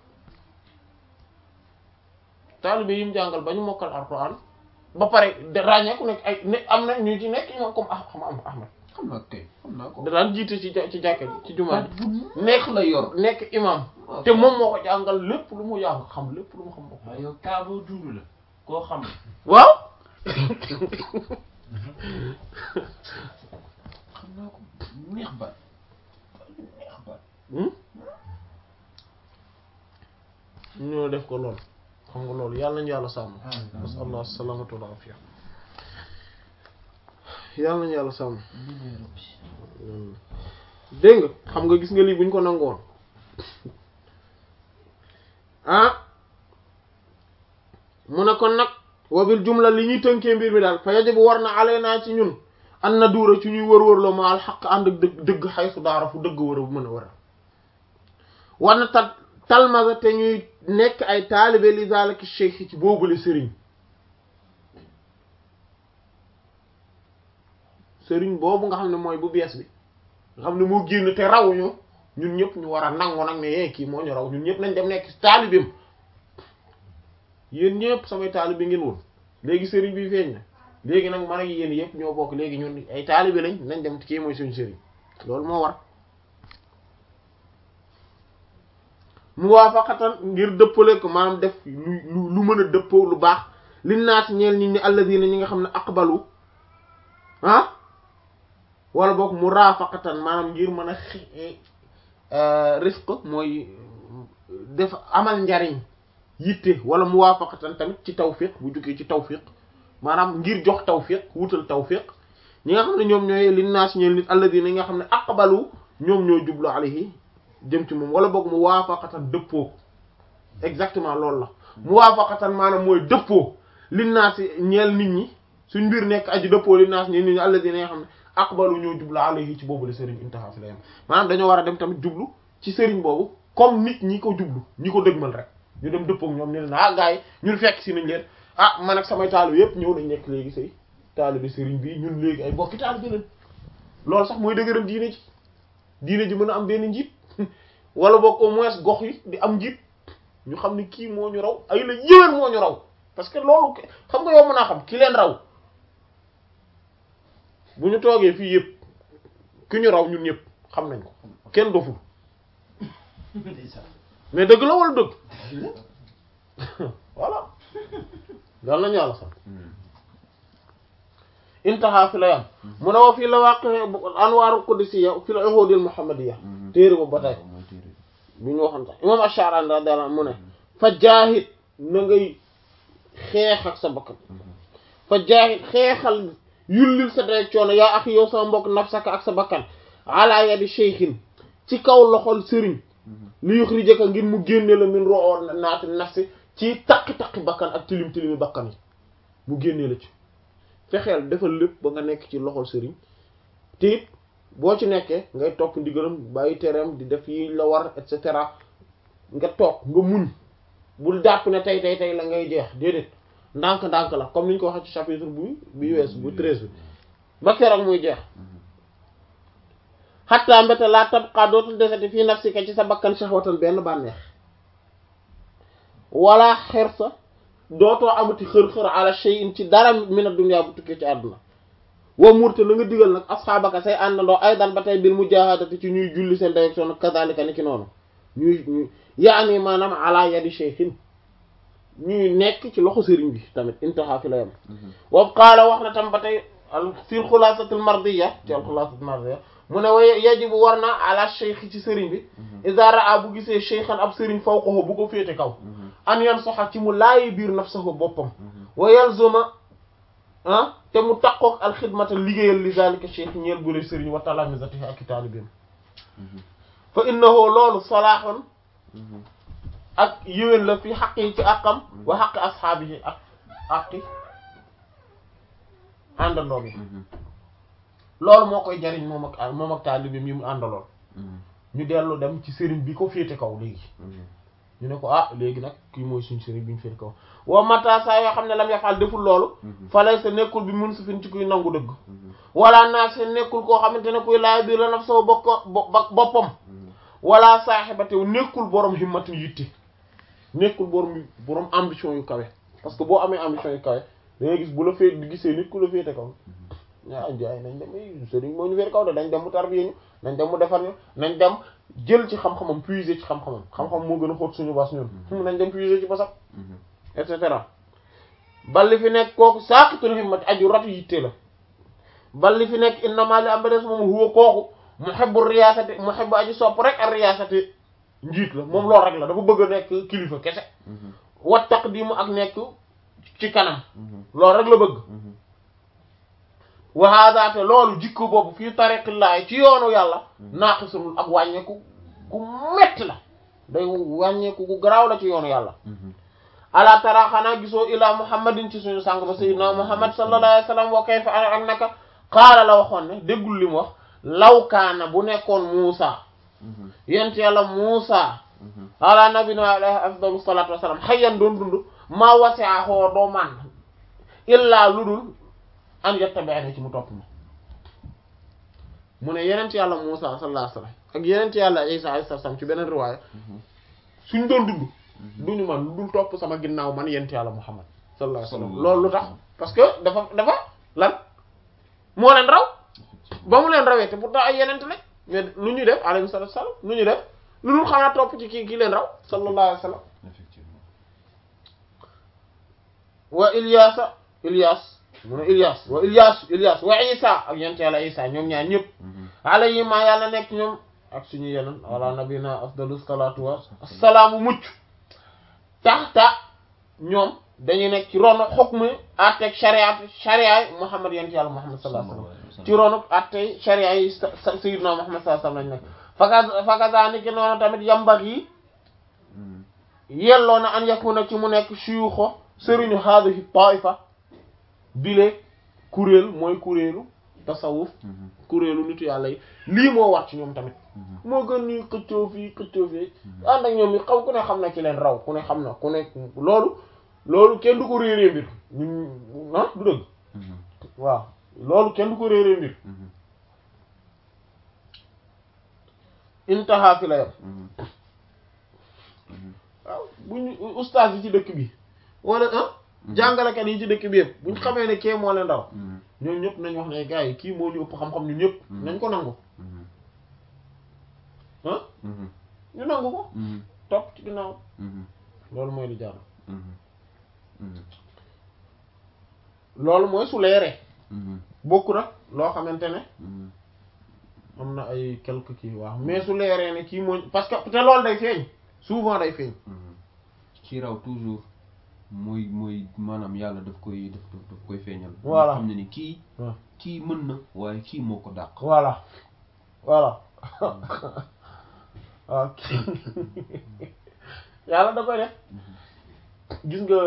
taalibe yi mu jàngal ba ñu mokkal alxuraan ba pare de ràññee ku nekk ay ne am na ñu ci nekk imam comme ah xam am Ahmad xam naa kay xam naa ko. da daan jiite ci ja- ci jàkka ji ci jumaa ji bu nekk la yor. nekk imam te moom moo ko jàngal lépp lu mu jàng xam lépp lu mu xam moo ko waaw yow kaa boo dund la koo xam ne waaw xam naa ko neex baat neex baat. ñoo def ko lool xam nga loolu yàlla nañu yàlla sàmm nasallah salamatu wal afiya yàlla nañu yàlla sàmm dégg nga xam nga gis nga lii buñ ko nangoon ah mu ne kon nag wabil jumla li ñuy tënkee mbir mi daal fa yajibu war na alaynaa ci ñun an na duura ci ñuy wër-wër loo ma al xaq ànd ak dëgg dëgg xay su daara fu dëgg war a mën a war a war na tal talmaza te ñuy nekk ay taalibe li zalika cheikh ci boobule sëriñ sëriñ boobu nga xam ne mooy bu bees bi nga xam ne moo génn te rawuñu ñun ñëpp ñu war a nangu nag ne yee kii moo ñu raw ñun ñëpp nañ dem nekk taalibeem yéen ñëpp samay taalibe ngeen woon léegi sëriñ bi feeñ na léegi nag man ak yéen yëpp ñoo bokk léegi ñun ay taalibe lañ nañ dem kii mooy suñu sëriñ loolu moo war muwaafaqatan ngir dëppale ko maanaam def lu lu lu mën a dëppoo lu baax li naat ñeel ñi ni alladina ñi nga xam ne aqbalu ah wala boog murafaqatan maanaam ngir mën a xi rifq mooy def amal njariñ yitte wala muwaafaqatan tamit ci tawfiq bu jógee ci tawfiq maanaam ngir jox tawfiq wutal tawfiq ñi nga xam ne ñoom ñooy li naas ñeel nit alladina ñi nga xam ne aqbalu ñoom ñoo jublu alayhi jëm ci moom wala boog muwaafaqatan dëppoo exactement loolu la muwaafaqatan maanaam mooy dëppoo li naas ñeel nit ñi suñ mbir nekk aji dëppoo li naas ñeel nit ñi alladina nga xam ne aqbalu ñoo jublu alayhi ci boobu la sëriñ intaha fi la yam maanaam dañoo war a dem tamit jublu ci sëriñ boobu comme nit ñi ko jublu ñi ko dëgmal rek ñu dem dëppoo ak ñoom ñu ne ah gars yi ñun fekk si nañ leen ah man ak samay taalibe yépp ñëw nañ nekk léegi say taalibe sëriñ bi ñun léegi ay bokki taalibe leen loolu sax mooy dëgëral diine ji diine ji mën a am benn njiit wala boog au moins gox yi di am njiit ñu xam ne kii moo ñu raw ay la yéwén moo ñu raw parce que loolu xam nga yow mën naa xam ki leen raw bu ñu toogee fii yëpp ki ñu raw ñun ñëpp xam nañ ko kenn doful mais dëgg la wala dëgg voilà dal nañu yàlla sax intaha fi la yam mu ne wa fii la wàq anwaaru qudusiyya fi la uhudil muhammadiyya téere ba ba tey bi ñu waxoon sax imam Ash-Sha'rani radiyallahu anhu mu ne fa jaahid na ngay xeex ak sa bakkan fa jaahid xeexal yullil sa day coono yaa ak yow sama mbokk nafsaka ak sa bakkan ala yadi shaykhin ci kaw loxol sëriñ li yuxrijaka ngir mu génne la min ro'o naati nafsi ci taqi-taqi bakkan ak tilim tilimi bakkan yi mu génne la ci fexeel defal lépp ba nga nekk ci loxol sëriñ te it boo ci nekkee ngay topp ndigalam bàyyi tereem di def yi la war et cetera nga toog nga muñ bul jàpp ne tey tey tey la ngay jeex déedéet ndànk-ndànk la comme ni ñu ko waxee ci chapitre bu bi wees bu treize bi ba keroog muy jeex xatta mbéte laa tabqa dootul desati fii nafsika ci sa bakkan shahwatan benn bànneex wala xersa dootoo amati xër-xër ala shay'in ci dara min ad-dunya bu tukkee ci àdduna wa murte na nga digal nag asxaabaka say àndandoo aydan ba tey bil mujahadati ci ñuy julli seen direction kadhalika ni ki noonu ñuy ñuy yaani maanaam ala yadi shaykhin ñuy nekk ci loxo sëriñ bi tamit intaha fi la yam wa qaala wax na tam ba tey fil xulaasatil mardiya ci al xulaasatil mardiya mu ne wa yajibu war na ala shaykh ci sëriñ bi iza raa bu gisee shaykhan ab sëriñ fawqahu bu ko féete kaw an yan soxa ci mu laayi biir nafsahu boppam wa yalzuma ah te mu taqoog alxidmata liggéeyal li zalika cheikh ñeel bu lay sëriñ wa talamizatihi ak taalibeem fa innahu loolu salaaxun ak yéwén la fi xaq yi ci àqam wa xaqi asxaabihi ak àqi àndandoom yi loolu moo koy jariñ moom ak moom ak taalibeem yi mu àndaloon ñu dellu dem ci sëriñ bi ko féete kaw léegi ñu ne ko ah léegi nag kii mooy suñ sëriñ bi ñu féete kaw wa mata saa yoo xam ne lam yafal deful loolu falay sa nekkul bi mun su fin ci kuy nangu dëgg wala naa sa nekkul koo xamante ne kuy laay biir la naf soo bokk boppam wala saaxibatew nekkul borom himmatin yitte nekkul borom borom ambition yu kawe parce que boo amee ambition yu kawe da ngay gis bu la fee gisee nit ku la féete kaw ah jaay nañ dem sëriñ moo ñu féete kaw de dañ dem mu tarbiye ñu nañ dem mu defar ñu nañ dem jël ci xam-xamam puiser ci xam-xamam xam-xam moo gën a xóot suñu bas ñun nañ dem puiser ci basam et cetera balli fi nekk kooku saaqitul himmati aju ratu yitte la balli fi nekk innama li am ba des moom huwa kooku muhibbu riyaasati muhibbu aji sopp rek ak riyaasati njiit la moom loolu rek la dafa bëgg a nekk kilifa kese wa taqdimu ak nekk ci kanam loolu rek la bëgg wa hada te loolu jikko boobu fii tariqillahi ci yoonu yàlla naaqisul ak wàññeeku gu metti la day wàññeeku gu garaaw la ci yoonu yàlla ala tara xanaa gisoo ila muhammadin ci suñu sàng ba sayyidina muhammad sallallahu alayhi wa sallam wa kayfa ak naka qaala la waxoon ne déggul li mu wax law kaana bu nekkoon muusa yent yàlla muusa ala nabina alayhi afdalu salatu wasalam xayyan doon dund maa wasi'a xoo doo man illaa lu dul an yattabi'ani ci mu topp ma mu ne yenent yàlla muusa sallallahu alayhi wa sallam ak yenent yàlla isa alayhi salaam ci beneen riwaaya suñ doon dund duñu man lu dul topp sama ginnaaw man yent yàlla muhammad sallallahu alayhi wa sallam loolu lu tax parce que dafa dafa lan moo leen raw ba mu leen rawee te pourtant ay yenent la mais nu ñuy def alayhi salatu wasalam nu ñuy def lu dul xanaa topp ci kii kii leen raw sallallahu alayhi wa sallam effectivement wa ilyasa ilyas mu ne ilyas wa ilyas ilyas wa isa ak yent yàlla isa ñoom ñaar ñëpp alayhi ma yàlla nekk ñoom ak suñu yeneen wala nabina afdalu salatu wa assalaamu mucc taxta ñoom dañuy nekk ci ronu xukmi atteeg shariat shariat muhammad yent yàlla muhammad sallallahu alayhi wasallam ci ronu attey sharia yi sayyidina muhammad sallallahu alayhi wasallam lañ nekk faka fakazaniki noonu tamit yambar yi yelloo na an yakuna ci mu nekk shuyuxo sëriñu hadhihi taifa bile kuréel mooy kuréelu tasawuf kuréelu nitu yàlla yi lii moo war ci ñoom tamit moo gën ñuy xëccoo fii xëccoo fii ànd ak ñoom yi xaw ku ne xam na ci leen raw ku ne xam na ku ne loolu loolu kenn du ko réeree mbir ñun ah du dëgg waaw loolu kenn du ko réeree mbir intaha fi la yam waaw buñ ustaas yi ci dëkk bi wala ah jàngalekat yi ci dëkk bi yëpp buñ xamee ne kee moo leen raw ñoom ñëpp nañ wax ne gars yi kii moo ñu ëpp xam-xam ñun ñëpp nañ ko nangu ah ñu nangu ko topp ci ginnaaw loolu mooy li jaar loolu mooy su leeree bokku nag loo xamante ne am na ay quelque kii waaw mais su leeree ne kii moo parce que te loolu day feeñ souvent day feeñ ci raw toujours mooy mooy maanaam yàlla daf koy daf daf koy feeñal Voilà. xam ne ni kii waaw kii mën na waaye kii moo ko dàq voilà voilà waaw yàlla da koy def gis nga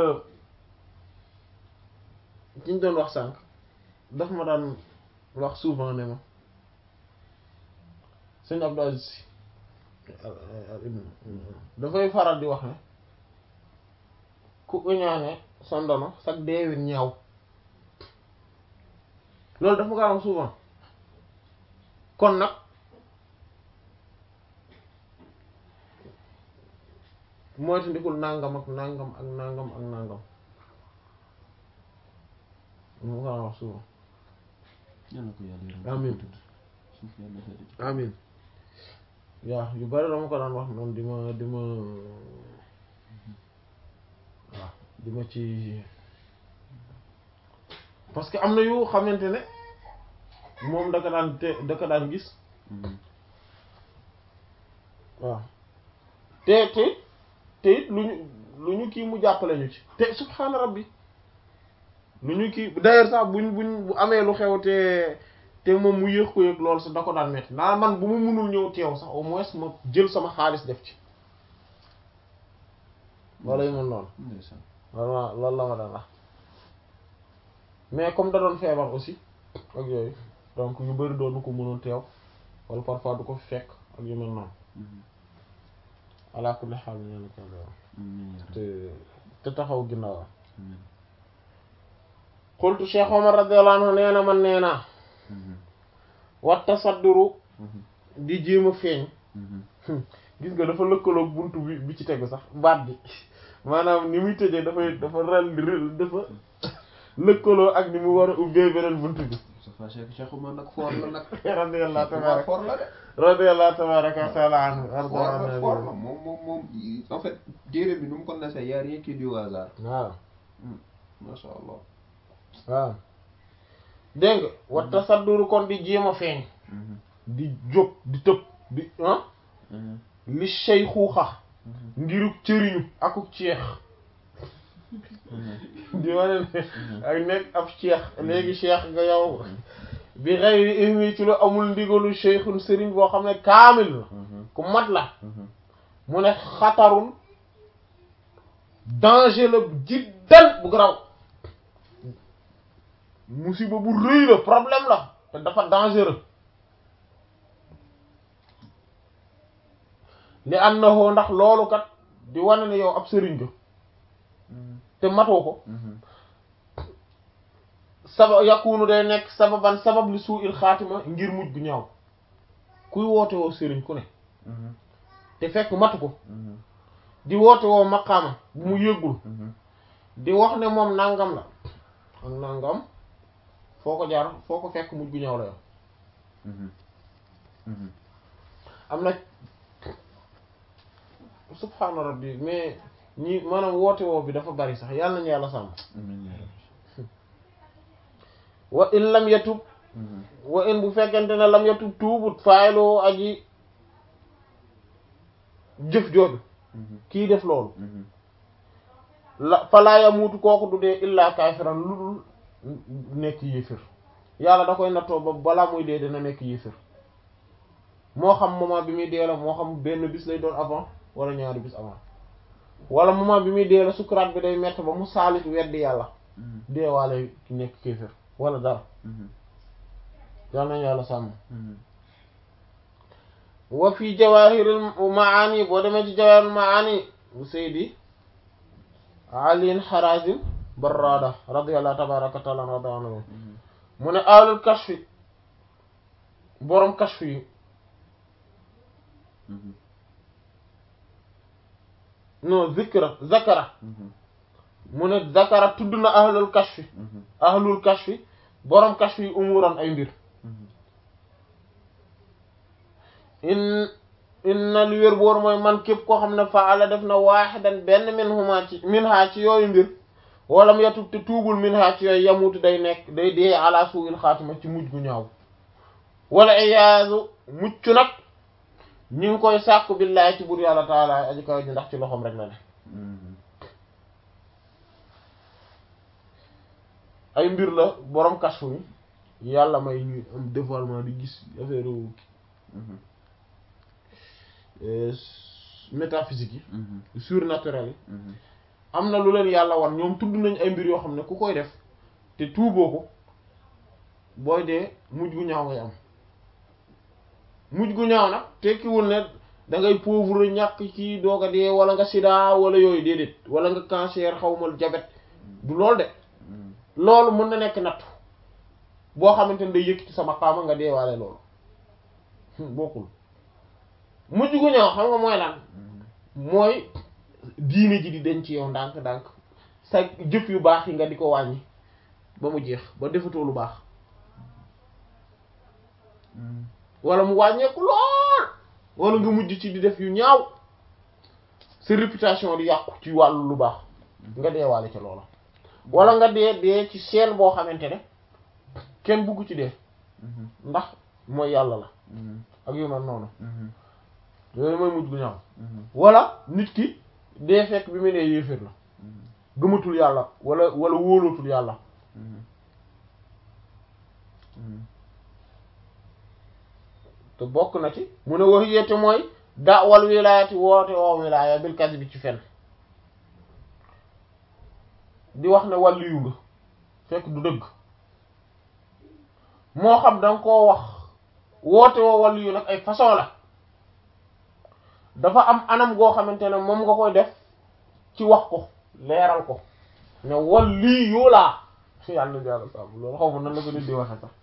ki ñu doon wax sànq daf ma daan wax souvent ne ma sëñ Abdou Aziz Sy dafay faral di wax ne ku uñaane sa ndono sag deewin ñaaw loolu dafa ma ko am souvent kon nag moytu ndikul nangam ak nangam ak nangam ak nangam mu ko wax souvent yàlla ko yàlla yërëm Amiin. suuf yàlla xeetu ci amin waaw yu bari dama ko daan wax noonu di ma di ma waaw di ma ci parce que am na yu xamante ne moom da ko daan te da ko daan gis waaw te te te it lu ñu lu ñu kii mu jàppale ñu ci te subhaana rabbi lu ñu kii d'ailleurs sax buñ buñ bu amee lu xew te te moom mu yéex ko yëg loolu sax da ko daan metti naa man bu mu mënul ñëw teew sax au moins ma jël sama xaalis def ci wala yu mel noonu ndeysaan vraiment loolu la ma daan wax mais comme da doon feebar aussi ak yooyu donc yu bari doon ko mënoon teew wala parfois du ko fi fekk ak yu mel noonu ala kulli xaal ñu ne ko te te taxaw ginnaaw xultu Cheikh Omar radiyallahu anhu nee na man nee naa wa tasadduru di jéem a feeñ gis nga dafa lëkkaloog buntu bi bi ci tegu sax baat bi maanaam ni muy tëjee dafay dafa ral dafa lëkkaloo ak ni mu war a ubbee beneen buntu bi Moustapha Cheikh Cheikh Oumar nag foor la nag radiyallahu Oumar tabaraka foor la de radiyallahu tabaraka wa taala anhu foor la foor la moom moom moom en fait téere bi nu mu ko nasee y a rien qui est du hasard waaw masha Allah waaw dégg nga wa tasadduru kon di jéem a feeñ di jóg di tëb di ah li sey xuuxa ngiruk cëriñu akuk ceex di wane ne ak nekk ab cheikh léegi cheikh nga yow bi xëyri ismi ci lu amul ndigalu cheikhun sëriñ boo xam ne kaamil la ku mat la mu ne xatarul danger la jiddan bu garaw musiba bu rëy la problème la te dafa dangereux li annahu ndax loolu kat di wane ne yow ab sëriñ ga te matoo ko saba yakunu day nekk sababan sabab li suu il xaatima ngir mujj gu ñaaw kuy woote woo sëriñ ku ne te fekk matu ko di woote woo maqaama bu mu yëggul di wax ne moom nangam la ak nangam foo ko jaar foo ko fekk mujj gu ñaaw la yow am na subhaana rabbi mais ñi maanaam woote woo bi dafa bari sax yàlla nañu yàlla sàmm wa in lam yatub wa in bu fekkente ne lam yatub tuubut faayiloo aji jëf jooju kii def loolu la falaa yamuutu kooku du dee illaa kaafiran lu dul nekk yéefir yàlla da koy nattoo ba balaa muy dee dina nekk yéefir moo xam moment bi muy dee la moo xam benn bis lay doon avant wala ñaari bis avant wala moment bi muy dee la sukuraat bi day mett ba mu saalit weddi yàlla deewaale ki nekk kéefir wala dara yal nañu yàlla sàmm wa fi jawahiril maani boo demee ci jawahiril maani bu seydi aliin harazim barrada radiyallahu tabaraka taala rada anhu mu ne alul kashfi boroom kashfi yi non zikra zakara mu ne zakara tudd na ahlul kashfi ahlul kashfi boroom kashfi yi umuran ay mbir in inna li wér boor mooy man képp koo xam ne faala def na waaxidan benn min huma ci min ha ci yooyu mbir wala mu yatub te tuubul min ha ci yooyu yamutu day nekk day dee ala suuil xaatima ci mujj gu ñaaw wala iyaazu mucc nag ñi ngi koy sàkku billahi ci bur yàlla taala aji kaw ji ndax ci loxoom rek la ne ay mbir la borom kashfu yi yàlla may ñuy am dévoilement di gis affaire métaphysique yi surnaturel yi am na lu leen yàlla wan ñoom tudd nañ ay mbir yoo xam ne ku koy def te tuuboo ko booy dee mujj gu ñaaw ngay am mujj gu ñaaw nag tekkiwul ne da ngay pauvre ñàkk ci doog a dee wala nga sida wala yooyu déedéet wala nga cancer xawmal diabète du loolu de loolu mën na nekk nattu boo xamante ne day yëkkati sama xaama nga deewaale loolu bokkul mujj gu ñaaw xam nga mooy lan mooy diine ji di denc ci yow ndànk ndànk sa jëf yu baax yi nga di ko wàññi ba mu jeex ba defatoo lu baax wala mu wàññeeku lool wala nga mujj ci di def yu ñaaw sa réputation di yàqu ci wàllu lu baax nga deewaale ca loola wala nga dee dee ci chaîne boo xamante ne kenn bugg ci dee ndax mooy yàlla la ak yu mel noonu yooyu mooy mujj gu ñaaw wala nit ki dee fekk bi mu nee yéeféer la gëmatul yàlla wala wala wóolootul yàlla te bokk na ci mu ne wax yéete mooy daawal wilaayati woote woo wilaaya bil kasi bi ci fen di wax ne wàllu yu nga fekk du dëgg moo xam danga koo wax woote woo wàllu yu nag ay façon la dafa am anam goo xamante ne moom nga koy def ci wax ko leeral ko ne wàllu yu laa yàlla na yàlla saabu loolu xaw ma nan la ko nit di waxe sax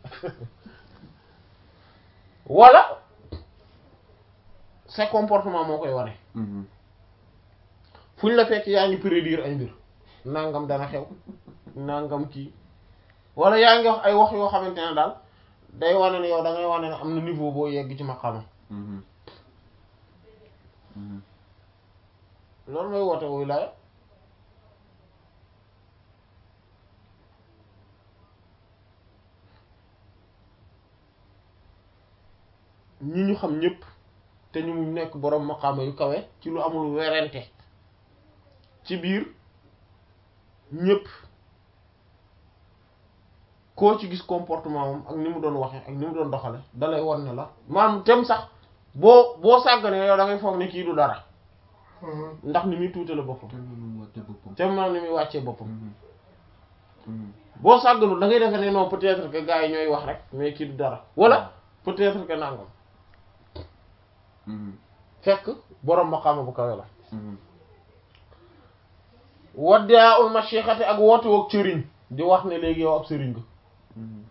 wala sa comportement moo koy wane fu ñu la fekk yaa ngi prédire ay mbir nangam dana xew nangam kii wala yaa ngi wax ay wax yoo xamante ne daal day wane ne yow da ngay wane ne am na niveau boo yegg ci maqama loolu mooy woote wuy laaya ñi ñu xam ñëpp te ñu nekk boroom maqaama yu kawe ci lu amul werante ci biir ñëpp koo ci gis comportement moom ak ni mu doon waxe ak ni mu doon doxale dalay won ne la maanaam tem sax boo boo sàgganee yow da ngay foog ne kii du dara ndax ni muy tuutale boppam te noonu mu wàcce boppam. te maanaam ni muy wàccee boppam Mhm. Mhm. boo sàgganul da ngay defee ne non peut-être que gars yi ñooy wax rek mais kii du dara wala peut-être que nangam Mhm. fekk borom maqaama bu kawe la Mhm. waddaa ul mashixati ak woote woog sëriñ di wax ne léegi yow ab sëriñ nga Mhm.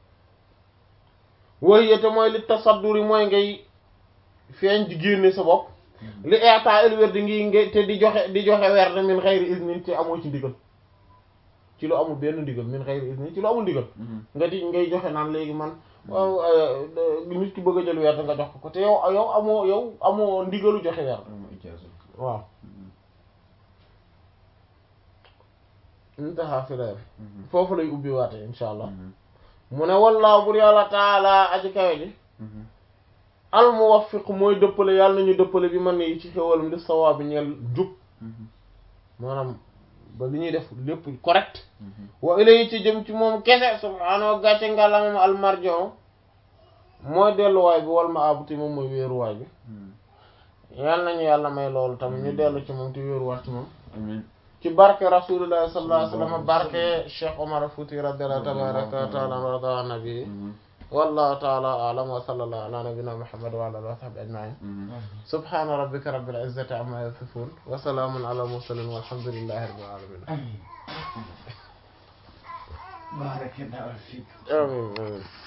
woy yete mooy li tasadduri mooy ngay feeñ di génne sa bopp li eeta el wér di ngi ngay te di joxe di joxe weer de min xayri isnin te amoo ci ndigal ci lu amul benn ndigal min xayri isnin ci lu amul ndigal Mhm. nga di ngay joxe naan léegi man waaw euh, nit ki bëgg a jël weer nga jox ko ko te yow yow amoo yow amoo ndigalu joxe weer Ama ijaaza. waaw intaha fi la Mhm. foofu lay ubbi waate insha allah Mhm. mu ne wallaahu bur yàlla taala aji kawe ji Mhm. al muwaffiq mooy dëppale yàlla nañu dëppale bi man yi ci xéwalam di sawaa bi ñeel jub Mhm. maanaam ba li ñuy def lépp correct Mhm. wa ilayhi ci jëm ci moom kese subhaanahu gàcce ngàllamam al marjon mooy delluwaay bi wal ma abuti moom mooy wéeruwaay bi Mhm. yàlla nañu yàlla may loolu tamit ñu dellu ci moom te wéeruwaat ci moom Amiin. ci barke rasulillahi sallallahu alayhi wa sallam barke Cheikh Omar Fouti radiyallahu tabaraka wa taala wa rada an nabi Mhm. wallahu taala a'lam wa sallallahu ala nabiyyina muhammad wa ala alihi wa sahbihi ajma'in Mhm. subhana rabbika rabbil izzati amma yasifun wa salamun ala mursalin walhamdulillahi rabbil alamin بارك الله فيك amin amin